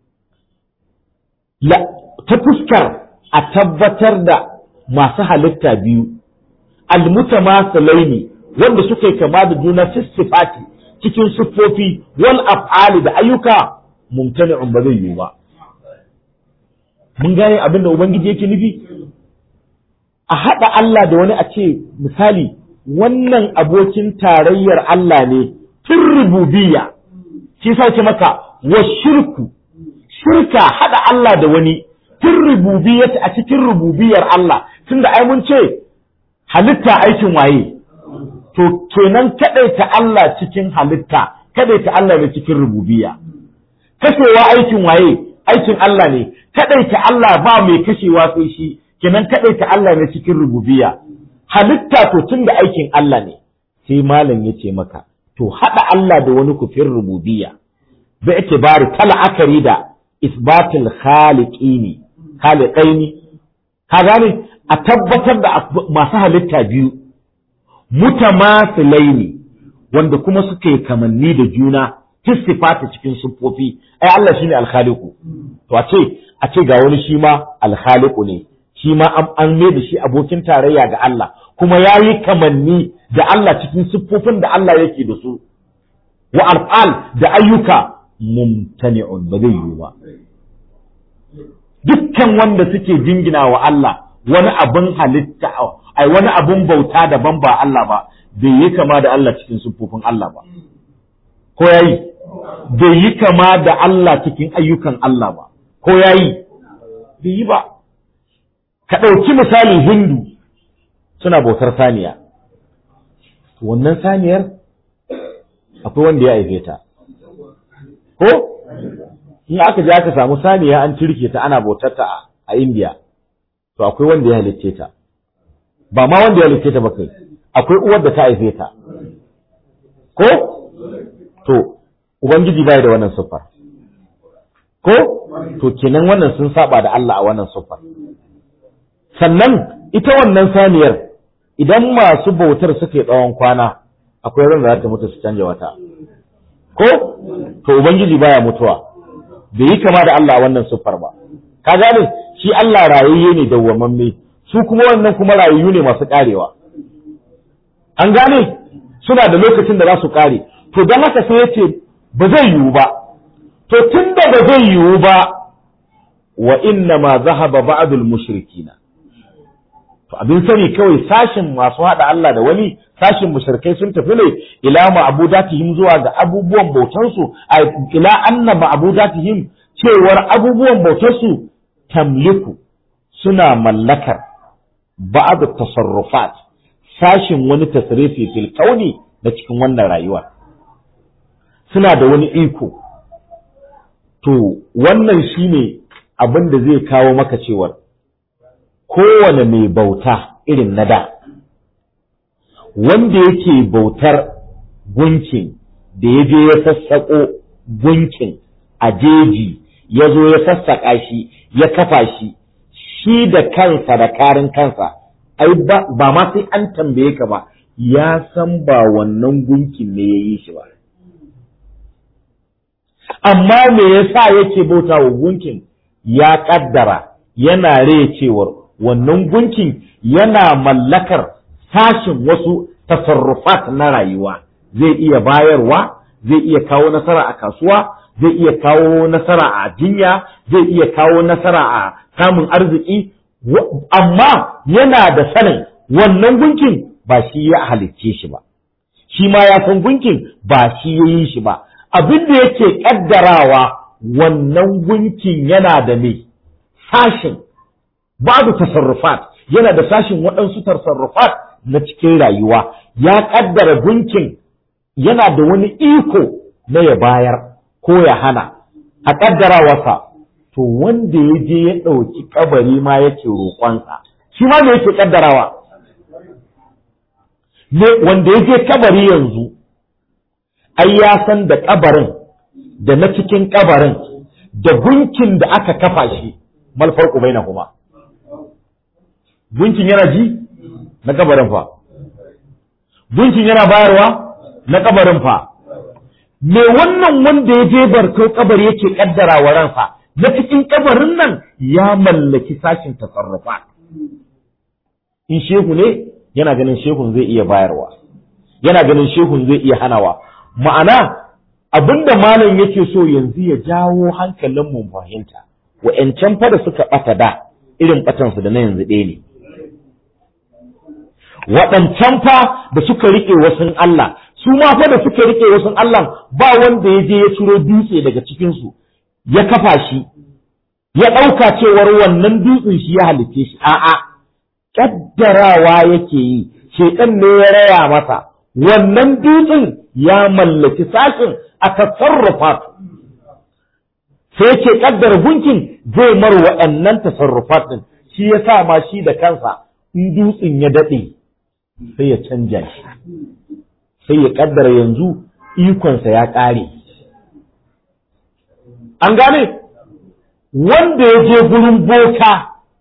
la ta fuskar a tabbatar da masu halitta biyu almutamasalaini wanda suka yi kama da juna sifati cikin siffofi wal af'ali da ayyuka mumtani'un ba zai yiwu ba mun gane abin da ubangiji yake nufi a haɗa Allah da wani a ce misali wannan abokin tarayyar Allah ne tun rububiyya shi sa ce maka wa shirku shirka haɗa Allah da wani tun rububiyyata a cikin rububiyar Allah tunda ai mun ce halitta aikin waye to kenan kadaita Allah cikin halitta kadaita Allah ne cikin rububiyya kashewa aikin waye aikin Allah ne kadaita Allah ba mai kashewa sai shi kenan kadaita Allah ne cikin rububiyya halitta to tunda aikin Allah ne sai malam yace maka to hada Allah da wani kufin rububiyya bi itibari kala akari da isbatul khaliqini khaliqaini ka gane a tabbatar da masu halitta biyu mutamasilaini wanda kuma suka yi kamanni da juna tisifata cikin siffofi ai Allah shine alkhaliqu to a ce a ce ga wani shi ma alkhaliqu ne shi ma an mai da shi abokin tarayya ga Allah kuma yayi kamanni da Allah cikin siffofin da Allah yake da su wa alfal da ayyuka mumtani'un ba zai yiwu ba dukkan wanda suke jingina wa Allah wani abin halitta ai wani abin bauta daban ba Allah ba bai yi kama da Allah cikin siffofin Allah ba ko yayi bai yi kama da Allah cikin ayyukan Allah ba ko yayi bai yi ba ka ɗauki misali hindu suna bautar saniya wannan saniyar akwai wanda ya haife ta ko in aka je aka samu saniya an cirke ta ana bautar ta a India to akwai wanda ya halicce ta ba ma wanda ya halicce ta ba kai akwai uwar da ta haife ta ko to ubangiji bai da wannan siffar ko to kenan wannan sun saba da Allah a wannan siffar sannan ita wannan saniyar idan masu bautar suke tsawon kwana akwai ran da za ta mutu su canja wata ko to ubangiji baya mutuwa bai yi kama da Allah a wannan siffar ba ka gane shi Allah rayayye ne dawwamamme su kuma wannan kuma rayayyu ne masu karewa an gane suna da lokacin da za su kare to don haka sai yace ba zai yiwu ba to tunda ba zai yiwu ba wa inna ma zahaba ba'dul mushrikina to abin sani kawai sashin masu hada Allah da wani sashin mushrikai sun tafi ne ila ma'budatihim zuwa ga abubuwan bautarsu ila anna ma'budatihim cewar abubuwan bautarsu tamliku suna mallakar ba'd tasarrufat sashin wani tasrifi fil kauni da cikin wannan rayuwa suna da wani iko to wannan shine abin da zai kawo maka cewar kowane mai bauta irin na da wanda yake bautar gunkin da ya je ya sassaƙo gunkin a jeji ya zo ya sassaƙa shi ya kafa shi shi da kansa da karin kansa ai ba ma sai an tambaye ka ba ya san ba wannan gunkin ne ya yi shi ba amma me yasa yake bauta wa gunkin ya kaddara yana rai cewar wannan gunkin yana mallakar sashin wasu tasarrufat na rayuwa zai iya bayarwa zai iya kawo nasara a kasuwa zai iya kawo nasara a jinya zai iya kawo nasara a samun arziki amma yana da sanin wannan gunkin ba shi ya halicce shi ba shi ma ya san gunkin ba shi ya yi shi ba abin da yake kaddarawa wannan gunkin yana da me sashin babu tasarrufat yana da sashin waɗansu tasarrufat na cikin rayuwa ya kaddara gunkin yana da wani iko na ya bayar ko ya hana a kaddarawarsa to wanda ya je ya ɗauki kabari ma yake roƙonsa shi ma me yake kaddarawa wanda ya je kabari yanzu ai ya san da kabarin da na cikin kabarin da gunkin da aka kafa shi mal farqu bainahuma gunkin yana ji na kabarin fa gunkin yana bayarwa na kabarin fa me wannan wanda ya je barko kabari yake kaddara wa ransa na cikin kabarin nan ya mallaki sashin tasarrufa in shehu ne yana ganin shehun zai iya bayarwa yana ganin shehun zai iya hanawa ma'ana abinda malam yake so yanzu ya jawo hankalin mu fahimta wa'yancan fa da suka ɓata da irin ɓatansu da na yanzu ɗaya ne waɗancan fa da suka riƙe wasun Allah su ma fa da suka riƙe wasun Allah ba wanda ya je ya ciro dutse daga cikinsu ya kafa shi ya ɗauka cewar wannan dutsen shi ya halitte shi a'a ƙaddarawa yake yi shekan ne ya raya masa wannan dutsen ya mallaki sashin a tasarrufa sai ke ƙaddara gunkin zai mar waɗannan tasarrufat ɗin shi ya sa ma shi da kansa in dutsen ya daɗe sai ya canja shi sai ya ƙaddara yanzu ikonsa ya ƙare an gane wanda ya je gurin boka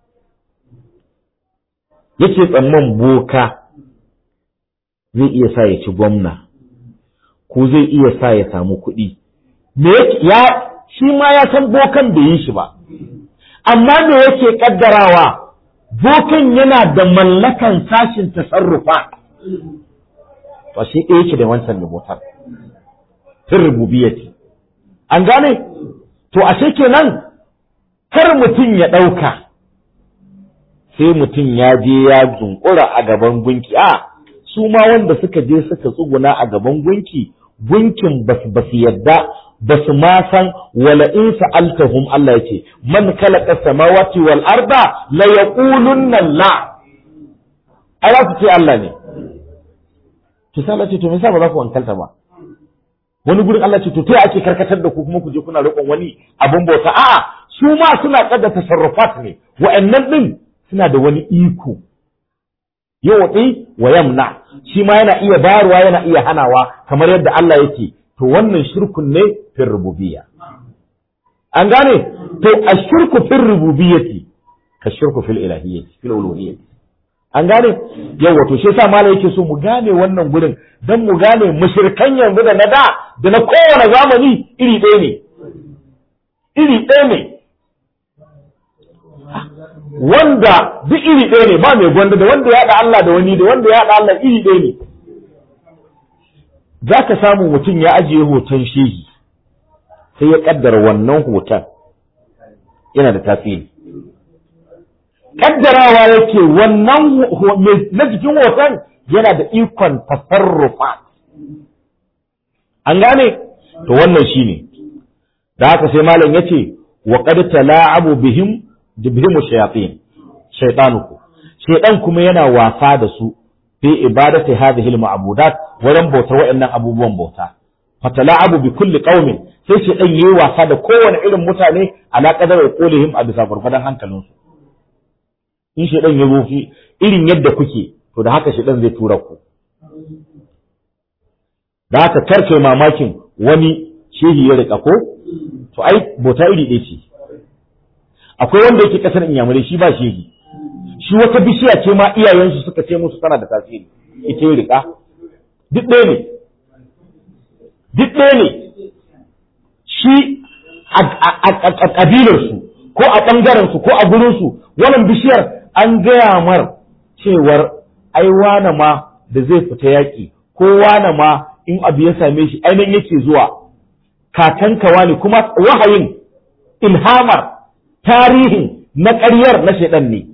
yake tsamman boka zai iya sa ya ci gwamna ko zai iya sa ya samu kuɗi me ya shi ma ya san bokan bai yi shi ba amma me yake kaddarawa bokan yana da mallakan sashin tasarrufa to shi ɗaya yake da wancan rubutar fin rububiyati an gane to ashe kenan kar mutum ya ɗauka sai mutum ya je ya zunkura a gaban gunki a su ma wanda suka je suka tsuguna a gaban gunki gunkin basu basu yadda basu ma san wala in sa'altahum Allah yake man khalaqa samawati wal arda la yaqulunna la ai za su ce Allah ne to sai Allah ce to me yasa ba za ku wankalta ba wani gurin Allah ce to ta ake karkatar da ku kuma ku je kuna roƙon wani abun bauta a'a su ma suna kada tasarrufat ne wa'annan din suna da wani iko yawatsi wa yamna shi ma yana iya bayarwa yana iya hanawa kamar yadda Allah yake to wannan shirkun ne fil rububiyya an gane to ashirku fil rububiyyati ka shirku fil ilahiyyati fil uluhiyyati an gane yawa to shi yasa malai yake so mu gane wannan gurin dan mu gane mushrikan yanzu da na da da na kowane zamani iri ɗaya ne iri ɗaya ne wanda duk iri ɗaya ne ba mai gwanda da wanda ya haɗa Allah da wani da wanda ya haɗa Allah iri ɗaya ne za ka samu mutum ya ajiye hoton shehi sai ya ƙaddara wannan hoton yana da tasiri ƙaddarawa yake wannan na jikin hoton yana da ikon tasarrufa an gane to wannan shine da haka sai malam yace wa qad tala'abu bihim bihim shayatin shaytanuku shaytan kuma yana wasa da su fi ibadati hadhihi al-ma'budat wurin bauta wa'annan abubuwan bauta fatala'abu bi kulli qaumin sai shaytan yayi wasa da kowane irin mutane ala qadar qulihim a bisa gurfadan hankalinsu in shaytan ya rufi irin yadda kuke to da haka shaytan zai tura ku da haka karke mamakin wani shehi ya rika ko to ai bauta iri ɗaya ce akwai wanda yake kasar inyamurai shi ba shehi shi wata bishiya ce ma iyayensu suka ce musu tana da tasiri ita yi rika duk ɗaya ne duk ɗaya ne shi a ƙabilarsu ko a ɓangarensu ko a gurinsu wannan bishiyar an gaya mar cewar ai wane ma da zai fita yaƙi ko wane ma in abu ya same shi ainihin yake zuwa kakanka wani kuma wahayin ilhamar tarihin na ƙaryar na shaidan ne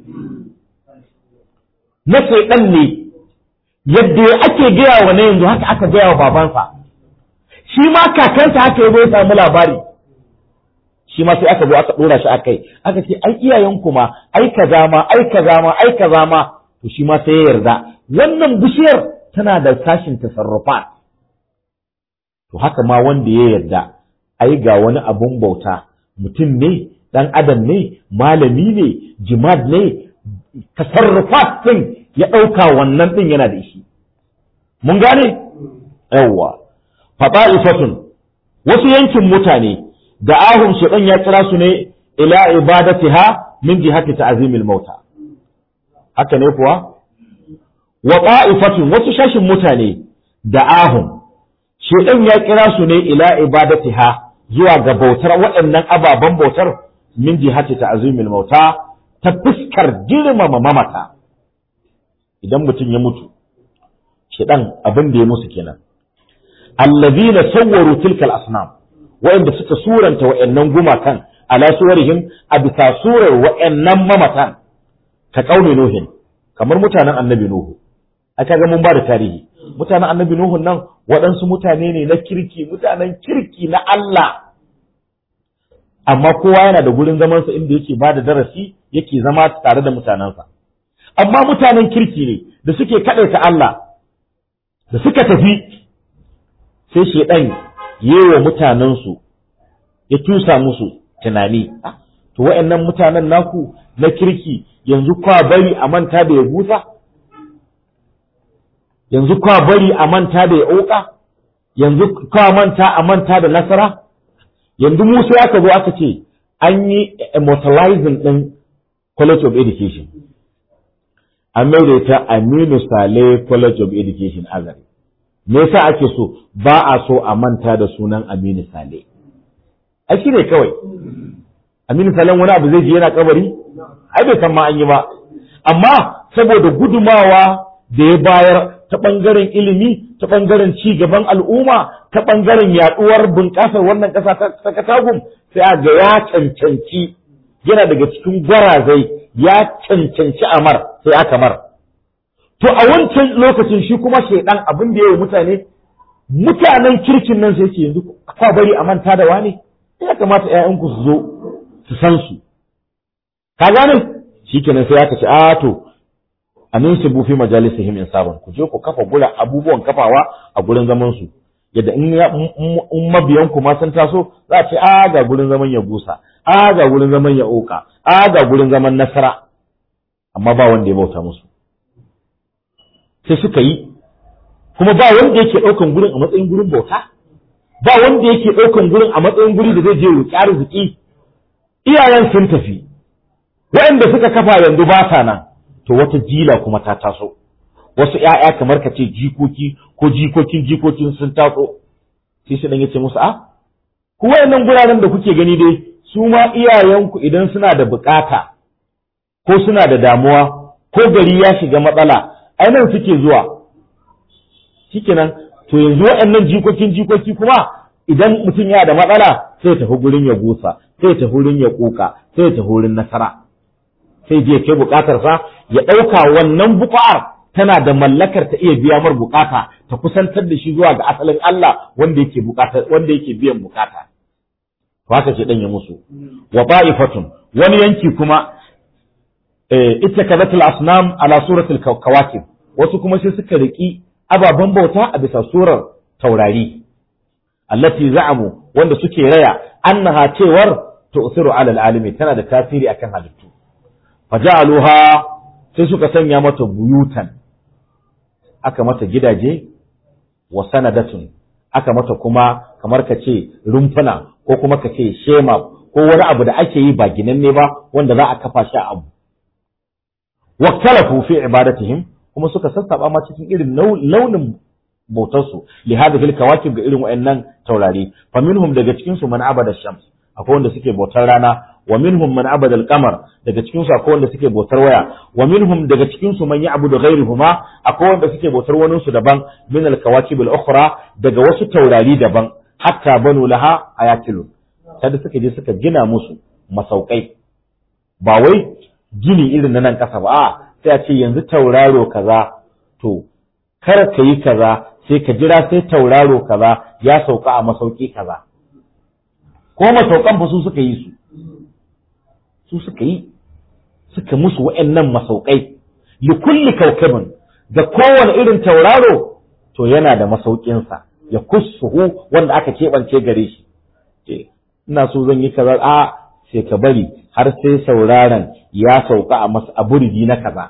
na shaidan ne yadda ake gaya wa na yanzu haka aka gaya wa babansa shi ma kakansa haka ya zo ya samu labari shi ma sai aka zo aka dora shi akai aka ce ai iyayenku ma ai kaza ma ai kaza ma ai kaza ma to shi ma sai ya yarda wannan bishiyar tana da sashin tasarrufa to haka ma wanda ya yarda ai ga wani abun bauta mutum ne dan adam ne malami ne jimad ne tasarrufat din ya ɗauka wannan din yana da shi mun gane yawwa fata'ifatun wasu yankin mutane da ahun shaitan ya kira su ne ila ibadatiha min jihati ta'zimil mauta haka ne kuwa wa qa'ifatun wasu shashin mutane da ahun shaitan ya kira su ne ila ibadatiha zuwa ga bautar waɗannan ababen bautar min jihati ta'zimil mauta ta fuskar girmama mamata idan mutum ya mutu shaitan abin da ya musu kenan allazina sawwaru tilkal asnam wa'anda suka suranta wa'annan gumakan ala suwarihim a bisa surar wa'annan mamatan ka kauli nuhin kamar mutanen annabi nuhu aka ga mun ba da tarihi mutanen annabi nuhu nan waɗansu mutane ne na kirki mutanen kirki na Allah amma kowa yana da gurin zamansa inda yake ba da darasi yake zama tare da mutanensa amma mutanen kirki ne da suke kaɗaita Allah da suka tafi sai shaidan yewa mutanensu ya tusa musu tunani to wa'annan mutanen naku na kirki yanzu kwa bari a manta da ya busa yanzu kwa bari a manta da ya oka yanzu kwa manta a manta da nasara yanzu musa aka zo aka ce an yi immortalizing din college of education an mai ta aminu sale college of education azari me yasa ake so ba a so a manta da sunan Aminu Sale ai shi ne kawai Aminu Sale wani abu zai je yana kabari ai bai san ma an yi ba amma saboda gudumawa da ya bayar ta bangaren ilimi ta bangaren ci gaban al'umma ta bangaren yaduwar bunƙasar wannan ƙasa ta katagum sai a ga ya cancanci yana daga cikin gwarazai ya cancanci amar sai aka mar To a wancan lokacin shi kuma shaidan abin da ya yi mutane, mutanen kirkin nan sai ce yanzu kwa bari a manta da wane, ya kamata ‘ya'yanku su zo su san su. Ka gane? Shi kenan sai aka ce, a to, amin su bufi majalisihim in sabon, ku je ku kafa gura abubuwan kafawa a gurin zaman su. Yadda in mabiyan ku ma sun taso, za a ce, a ga gurin zaman ya gusa, a ga gurin zaman ya oka, a ga gurin zaman nasara. Amma ba wanda ya bauta musu. sai suka yi kuma ba wanda yake ɗaukan gurin a matsayin gurin bauta ba wanda yake ɗaukan gurin a matsayin guri da zai je roƙi arziki iyayen sun tafi waɗanda suka kafa yanzu ba sa nan to wata jila kuma ta taso wasu ƴaƴa kamar ka ce jikoki ko jikokin jikokin sun taso sai shi dan yace musu a ku wayannan guraren da kuke gani dai su ma iyayenku idan suna da bukata ko suna da damuwa ko gari ya shiga matsala ai nan suke zuwa shikenan to yanzu waɗannan jikokin jikoki kuma idan mutum yana da matsala sai tafi gurin ya gusa sai tafi gurin ya kuka sai tafi gurin nasara sai je kai bukatar sa ya ɗauka wannan bukar tana da mallakar ta iya biya mar bukata ta kusantar da shi zuwa ga asalin Allah wanda yake bukata wanda yake biyan bukata to haka ce dan ya musu wa ba'ifatun wani yanki kuma ita kazatul asnam ala suratul kawakib wasu kuma sai suka riki ababen bauta a bisa surar taurari allati za'amu wanda suke raya annaha cewar tu'siru ala alalimi tana da tasiri akan halittu faja'aluha sai suka sanya mata buyutan aka mata gidaje wa sanadatun aka mata kuma kamar ka ce rumfuna ko kuma ka ce shema ko wani abu da ake yi ba ginanne ba wanda za a kafa shi a abu waktalafu fi ibadatihim kuma suka sassaba ma cikin irin launin bautarsu li hadhihi alkawakib ga irin wayannan taurari fa minhum daga cikin su man abada shams akwai wanda suke bautar rana wa minhum man abada al-qamar daga cikin su akwai wanda suke bautar waya wa minhum daga cikin su man ya'budu ghayruhuma akwai wanda suke bautar wani su daban min al-kawakib al-ukhra daga wasu taurari daban hatta banu laha ayatilun sai suka je suka gina musu masaukai ba wai gini irin na nan kasa ba a sai a ce yanzu tauraro kaza to kar ka yi kaza sai ka jira sai tauraro kaza ya sauka a masauki kaza ko masaukan fa su suka yi su su suka yi suka musu wa'annan masaukai li kulli kaukabin da kowane irin tauraro to yana da masaukinsa ya kussuhu wanda aka keɓance gare shi ce ina so zan yi kaza a sai ka bari har sai sauraron ya sauka a masa a buridi na kaza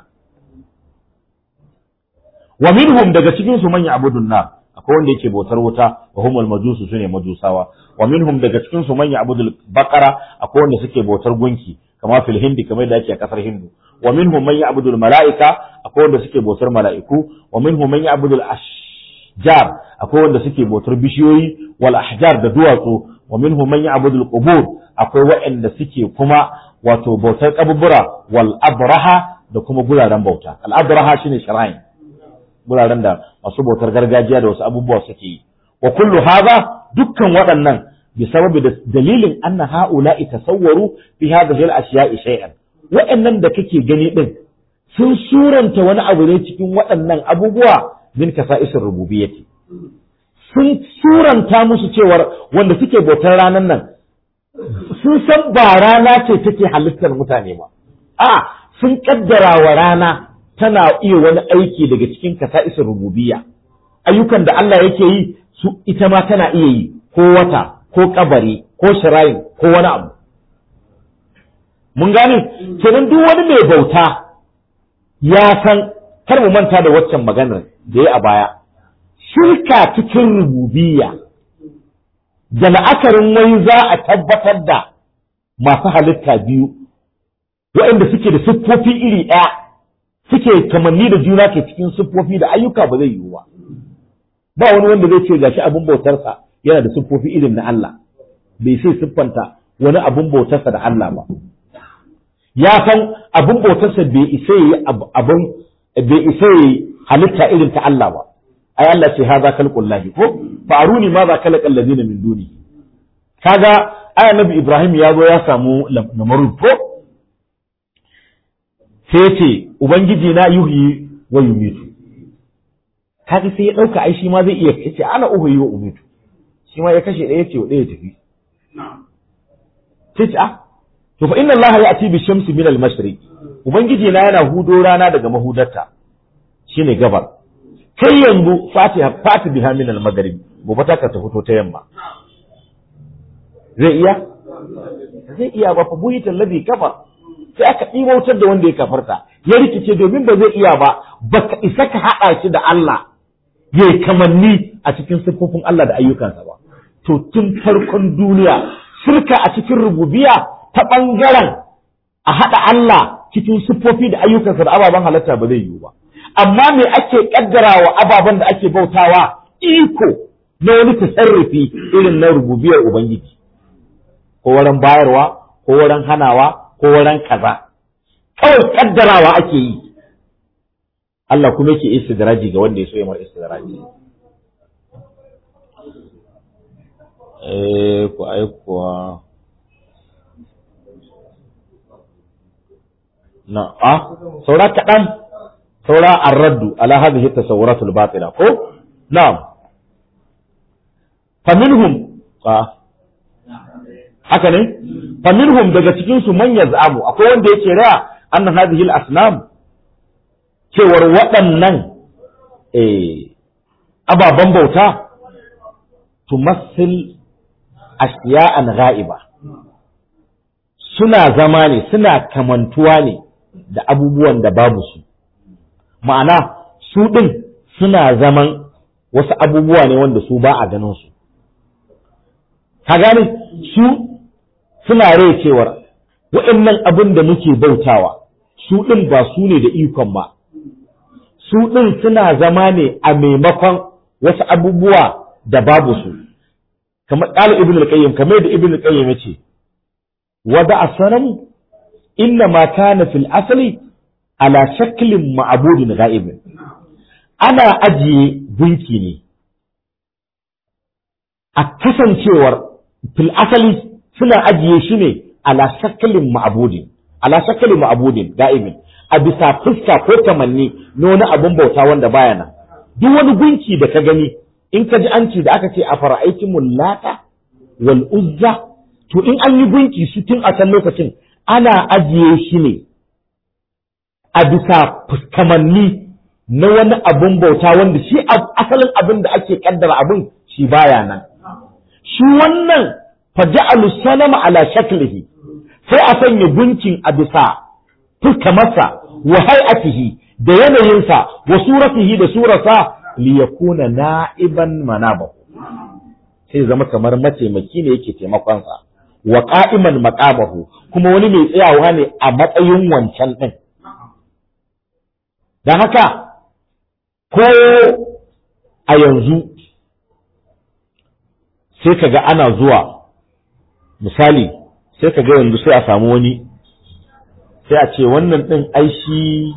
wa minhum daga cikin su manya abudun na akwai wanda yake bautar wuta wa humul majusu sune majusawa wa minhum daga cikin su manya abudul baqara akwai wanda suke bautar gunki kama fil hindi kamar da ake a kasar hindu wa minhum man ya'budul mala'ika akwai wanda suke bautar mala'iku wa minhum man ya'budul ashjar akwai wanda suke bautar bishiyoyi wal ahjar da duwatsu wa minhum man ya'budul qubur akwai waɗanda suke kuma wato bautar kaburbura wal abraha da kuma guraren bauta al abraha shine shrine guraren da masu bautar gargajiya da wasu abubuwa suke yi wa kullu hadha dukkan waɗannan بسبب dalilin anna ha'ula'i tasawwaru fi hadhihi al-ashya'i shay'an wa'annan da kake gani din sun suranta wani abu ne cikin waɗannan abubuwa min kasa'isir rububiyyati sun suranta musu cewar wanda suke bautar ranar nan sun san ba rana ce take halittar mutane ba a sun kaddara wa rana tana iya wani aiki daga cikin kasa'isir rububiyya ayyukan da Allah yake yi su ita ma tana iya yi ko wata ko kabari ko shirayin ko wani abu mun gane kenan duk wani mai bauta ya san kar mu manta da waccan maganar da ya a baya shirka cikin rububiyya da la'akarin wai za a tabbatar da masu halitta biyu waɗanda suke da siffofi iri ɗaya suke kamanni da juna ke cikin siffofi da ayyuka ba zai yiwu ba ba wani wanda zai ce gashi abin bautarsa yana da siffofi irin na Allah bai sai siffanta wani abun bautarsa da Allah ba ya san abun bautarsa bai isa yi abun bai isa yi halitta irin ta Allah ba ai Allah ce haza khalqullahi ko fa aruni ma za khalaqa allazina min duni kaga ai annabi Ibrahim ya zo ya samu namarud ko sai ce ubangiji na yuhyi wa yumitu kaga sai ya dauka ai shi ma zai iya yace ana uhyi wa umitu shi ma ya kashe ɗaya ce ɗaya tafi. Sai ce, ah, to fa inna Allah ya ati bi shamsi min al-mashriq. Ubangiji na yana hudo rana daga mahudarta. Shine gabar. Kai yanzu fatiha fati biha min al-maghrib. Gobe ta ka ta fito ta yamma. Zai iya? Zai iya ba fa buhita alladhi kafar. Sai aka ɗimautar da wanda ya kafarta. Ya rikice domin ba zai iya ba, baka isa ka haɗa shi da Allah. Ya kamanni a cikin siffofin Allah da ayyukansa ba. to tun farkon duniya shirka a cikin rububiya ta ɓangaren a haɗa Allah cikin siffofi da ayyukansa da ababen halatta ba zai yiwu ba amma me ake ƙaddarawa ababen da ake bautawa iko na wani tasarrufi irin na rububiyar ubangiji ko wurin bayarwa ko wurin hanawa ko wurin kaza kawai ƙaddarawa ake yi Allah kuma yake istidraji ga wanda ya so ya mar istidraji eh ku aikuwa na a saura kaɗan saura arraddu ala hadhihi tasawwuratul batila ko na'am faminhum a haka ne faminhum daga cikin su man yaz'amu akwai wanda yake raya anna hadhihi al-asnam cewar waɗannan eh ababen bauta tumassil ashiya'an ga'iba suna zama ne suna kamantuwa ne da abubuwan da babu su ma'ana su ɗin suna zaman wasu abubuwa ne wanda su ba a ganin su ka gane su suna rai cewar waɗannan abin da muke bautawa su ɗin ba su ne da ikon ba su ɗin suna zama ne a maimakon wasu abubuwa da babu su kamar ƙala ibn al-qayyim kamar da ibn al-qayyim yace wada asanamu inna ma kana fil asali ala shaklin ma'budin ghaibin ana ajiye gunki ne a kasancewar fil asali suna ajiye shi ne ala shaklin ma'budin ala shaklin ma'budin ghaibin a bisa fuska ko tamanni na wani abun bauta wanda baya nan duk wani gunki da ka gani in ka ji an ce da aka ce a fara'aikin lata wal uzza to in an yi gunki su tun a can lokacin ana ajiye shi ne a bisa kamanni na wani abun bauta wanda shi asalin abin da ake kaddara abin shi baya nan shi wannan faja'alu sanama ala shaklihi sai a sanya gunkin a bisa fuskamarsa wa hay'atihi da yanayinsa wa suratihi da surarsa li yakuna na'iban manabahu sai zama kamar mataimaki ne yake taimakonsa wa qa'iman maqamahu kuma wani mai tsayawa ne a matsayin wancan din dan haka ko a yanzu sai kaga ana zuwa misali sai kaga yanzu sai a samu wani sai a ce wannan ɗin ai shi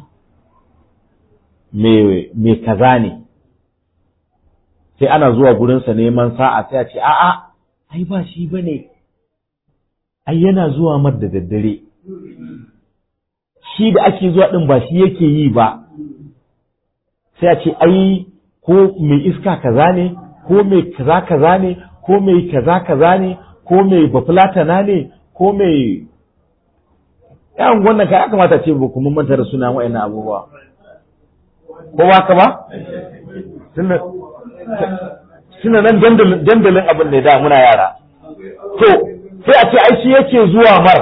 mai kaza ne sai ana zuwa gurinsa neman sa'a sai a ce a'a ai ba shi ba ne ai yana zuwa mar da daddare shi da ake zuwa ɗin ba shi yake yi ba sai a ce ai ko mai iska kaza ne ko mai kaza kaza ne ko mai kaza kaza ne ko mai bafulatana ne ko mai yan wannan kai aka mata ce ba kuma manta da suna wa'annan abubuwa ko ba ka ba suna nan dandalin abin da da muna yara to sai a ce ai shi yake zuwa mar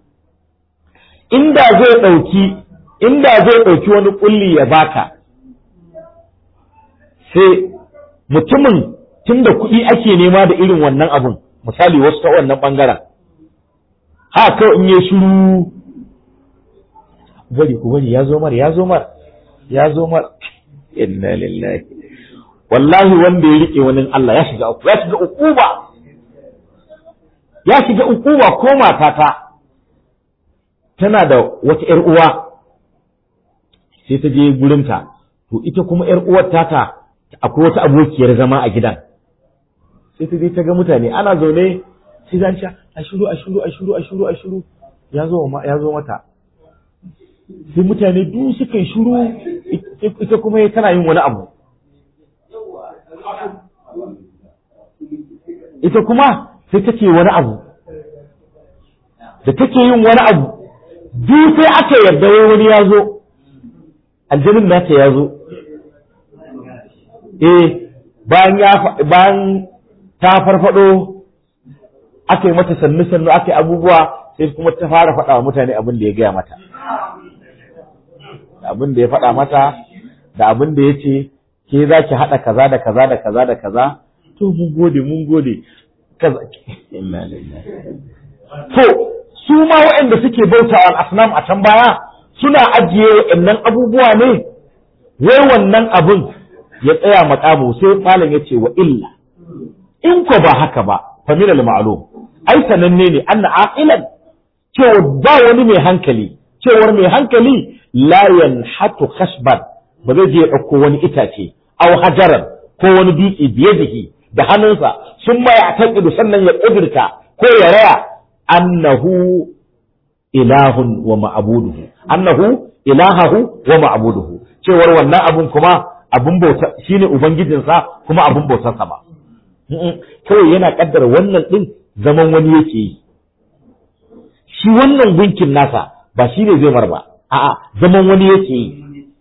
inda zai ɗauki inda zai ɗauki wani ƙulli ya baka sai mutumin tunda kuɗi ake nema da irin wannan abun misali wasu ta wannan ɓangaren ha kawai in yi shiru bari ku bari ya zo mar ya zo mar ya zo mar inna lillahi wallahi wanda ya rike wani Allah ya shiga uku ya shiga ukuba ya shiga ukuba ko matata tana da wata ƴar uwa sai ta je gurinta to ita kuma ƴar uwar tata akwai wata abokiyar zama a gidan sai ta je ta ga mutane ana zaune sai zan ce a shiru a shiru a shiru a shiru a shiru ya zo ya zo mata sai mutane duk suka yi shiru ita kuma tana yin wani abu ita kuma sai take wani abu da take yin wani abu duk sai aka yarda wai wani ya zo aljanin nata ya zo eh bayan ya bayan ta farfado aka yi mata sannu sannu aka yi abubuwa sai kuma ta fara faɗa wa mutane abin da ya gaya mata da abin da ya faɗa mata da abin da ya ce ke za ki haɗa kaza da kaza da kaza da kaza to mun gode mun gode kaza inna lillahi to su ma waɗanda suke bauta al asnam a can baya suna ajiye waɗannan abubuwa ne wai wannan abin ya tsaya makamu sai malam ya ce wa illa in ko ba haka ba fa min al ma'lum ai sananne ne anna aqilan cewa ba wani mai hankali cewar mai hankali la yanhatu khashban ba zai je ya ɗauko wani itace aw hajaran ko wani dutse biye jiki da hannunsa sun ma ya taqidu sannan ya ƙudurta ko ya raya annahu ilahun wa ma'buduhu annahu ilahahu wa ma'buduhu cewar wannan abun kuma abun bauta shine ubangijinsa kuma abun bautarsa ba kawai yana kaddara wannan din zaman wani yake yi shi wannan gunkin nasa ba shi ne zai mar ba a'a zaman wani yake yi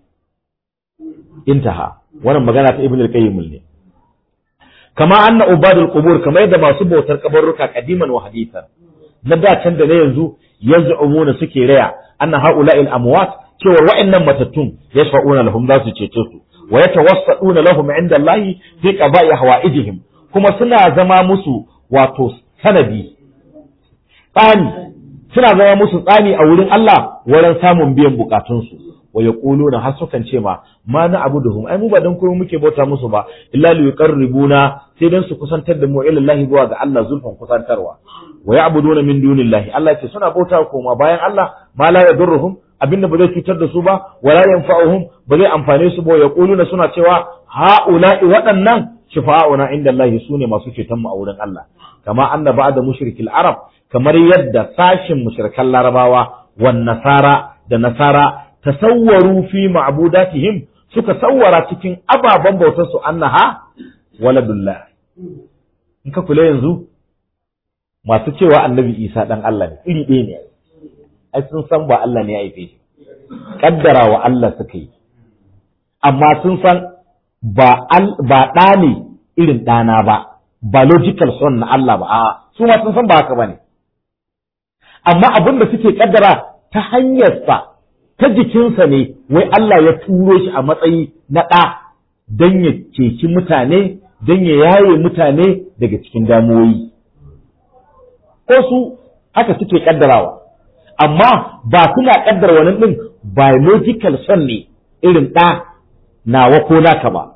intaha wannan magana ta ibn al-qayyim ne kama anna ubadul qubur kamar yadda masu bautar kabarruka kadiman wa hadithan na da can da na yanzu yaz'umuna suke raya anna haula'il amwat cewa wa'annan matattun yashfa'una lahum za su cece su wa yatawassaduna lahum 'inda Allah fi qada'i hawaijihim kuma suna zama musu wato sanadi tsani suna zama musu tsani a wurin Allah wurin samun biyan bukatunsu wa yaquluna har sukan ce ma ma na abuduhum ai mu ba dan komai muke bauta musu ba illa li yuqarribuna sai dan su kusantar da mu ila Allah zuwa ga Allah zulfan kusantarwa wa ya'buduna min dunillahi Allah ce suna bauta koma bayan Allah ma la yadurruhum abinda ba zai cutar da su ba wala yanfa'uhum ba zai amfane su ba yaquluna suna cewa ha'ula'i waɗannan shifa'una inda Allah sune masu ceton mu a wurin Allah kama anna ba'da mushrikil arab kamar yadda sashin mushrikan larabawa wan nasara da nasara tasawwaru fi ma'budatihim suka sawwara cikin ababen bautar su annaha waladullah in ka kula yanzu masu cewa annabi Isa dan Allah ne iri ɗaya ne ai sun san ba Allah ne ya haife shi kaddara wa Allah suka yi amma sun san ba ba ɗa ne irin ɗana ba biological son na Allah ba a'a su ma sun san ba haka bane amma abin da suke kaddara ta hanyarsa ta jikinsa ne wai Allah ya turo shi a matsayi na ɗa don ya ceci mutane don ya yaye mutane daga cikin damuwoyi ko su haka suke kaddarawa amma ba suna kaddara wani ɗin biological son ne irin ɗa nawa ko naka ba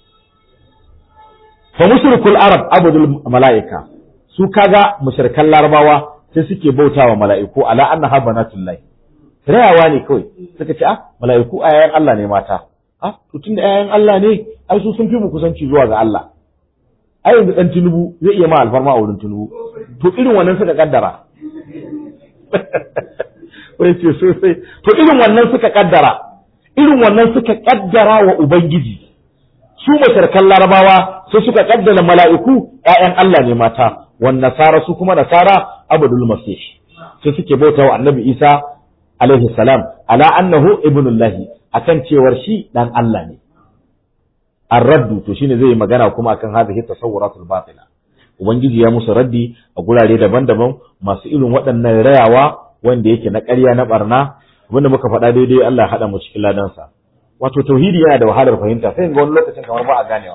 fa mushrikul arab abudul mala'ika su kaga mushrikan larabawa sai suke bautawa mala'iku ala annaha banatullah rayawa ne kawai suka ce ah mala'iku ayayan Allah ne mata ah to tunda ayayan Allah ne ai su sun fi mu kusanci zuwa ga Allah ai yanzu dan tunubu zai iya ma alfarma a wurin tunubu to irin wannan suka kaddara wai ce sosai to irin wannan suka kaddara irin wannan suka kaddara wa ubangiji su masharkan larabawa sai suka kaddara mala'iku ƴaƴan Allah ne mata wan nasara su kuma nasara abdul masih sai suke bauta wa annabi isa alaihi salam ala annahu ibnullahi akan cewar shi dan Allah ne ar-raddu to shine zai magana kuma akan hadhihi tasawwuratul batila ubangiji ya musu raddi a gurare daban-daban masu irin waɗannan rayawa wanda yake na ƙarya na barna wanda muka faɗa daidai Allah ya haɗa mu cikin ladansa wato tauhidi yana da wahalar fahimta sai ga wani lokacin kamar ba a ganewa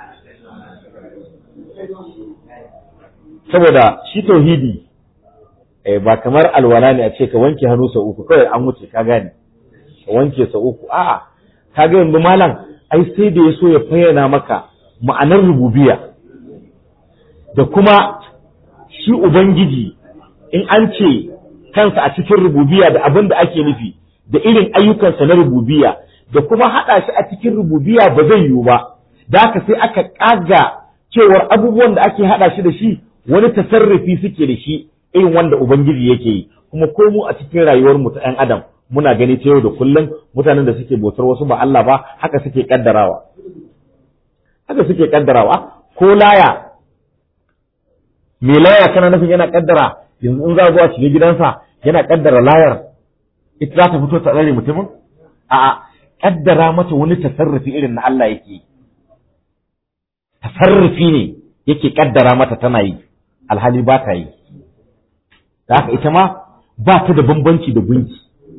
saboda shi tauhidi eh, ba kamar alwala ne a ce ka wanke hannu sau uku kawai an wuce ka gane ka wanke sau uku a'a ka ga yanzu malam ai sai da ya so ya fayyana maka ma'anar rububiya da kuma shi ubangiji in an ce kansa a cikin rububiya da abin da ake nufi da irin ayyukansa na rububiya da kuma haɗa shi a cikin rububiya ba zai yiwu ba da haka sai aka ƙaga cewar abubuwan da ake haɗa shi da shi wani tasarrufi suke da shi irin wanda ubangiji yake yi kuma ko mu a cikin rayuwar mu ta ɗan adam muna gani ta yau da kullum mutanen da suke bautar wasu ba Allah ba haka suke kaddarawa haka suke kaddarawa ko laya me laya kana nufin yana kaddara yanzu in za a zo a shiga gidansa yana kaddara layar ita za ta fito ta tsare mutumin a'a kaddara mata wani tasarrufi irin na Allah yake tasarrufi ne yake kaddara mata tana yi alhali ba ta yi da haka ita ma ba ta da bambanci da gunki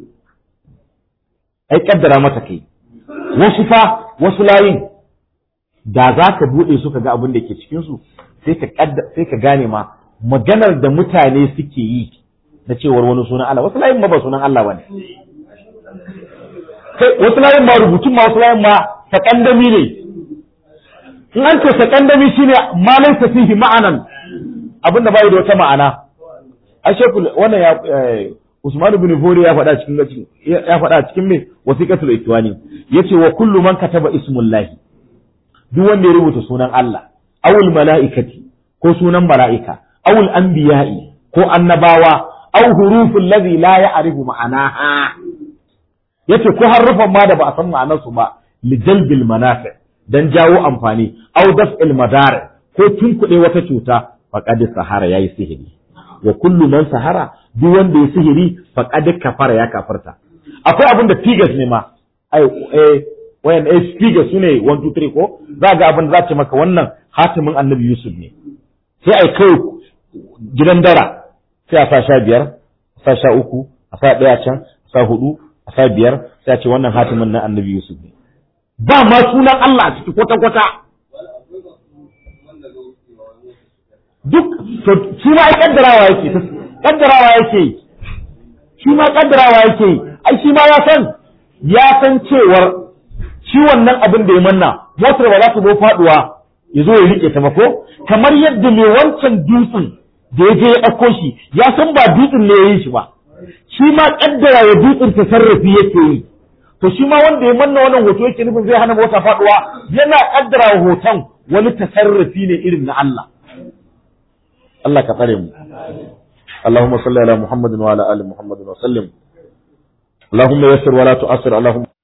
ai kaddara mata kai wasu fa wasu layin da za ka buɗe su ka ga abin da ke cikinsu sai ka sai ka gane ma maganar da mutane suke yi na cewar wani sunan Allah wasu layin ma ba sunan Allah bane kai wasu layin ma rubutun ma wasu layin ma sakandami ne in an ce sakandami shine ma laysa fihi ma'anan abin da bai da wata ma'ana a shekul wannan ya Usman ibn Fori ya faɗa cikin ya faɗa cikin me wasiqatul ikwani yace wa kullu man kataba ismullahi duk wanda ya rubuta sunan Allah awul mala'ikati ko sunan mala'ika awul anbiya'i ko annabawa aw huruful ladhi la ya'rifu ma'anaha yace ko harufan ma da ba a san ma'anarsu ba li jalbil manafi dan jawo amfani aw daf'il madar ko tunkuɗe wata cuta faqad sahara yayi sihiri wa kullu man sahara duk wanda ya sihiri faqad kafara ya kafarta akwai abin da figures ne ma ai eh wayan eh figures sune 1 2 3 ko za ga abin da za ta maka wannan hatimin annabi yusuf ne sai ai kai gidan dara sai a sa sha biyar a sa sha uku a sa ɗaya can a sa hudu a sa biyar sai a ce wannan hatimin na annabi yusuf ne ba ma sunan Allah a ciki kwata kwata duk to shi ma ai kaddarawa yake kaddarawa yake shi ma kaddarawa yake ai shi ma ya san ya san cewar shi wannan abin da ya manna motar ba za ta zo faduwa ya zo ya rike ta ba ko kamar yadda mai wancan dutsen da ya je ya ɗauko shi ya san ba dutsen ne ya yi shi ba shi ma kaddara ya dutsen ta sarrafi yake yi to shi ma wanda ya manna wannan hoto yake nufin zai hana mota faduwa yana kaddara wa hoton wani tasarrufi ne irin na Allah Allah ka tsare mu اللهم صل على محمد وعلى ال محمد وسلم اللهم يسر ولا تؤثر اللهم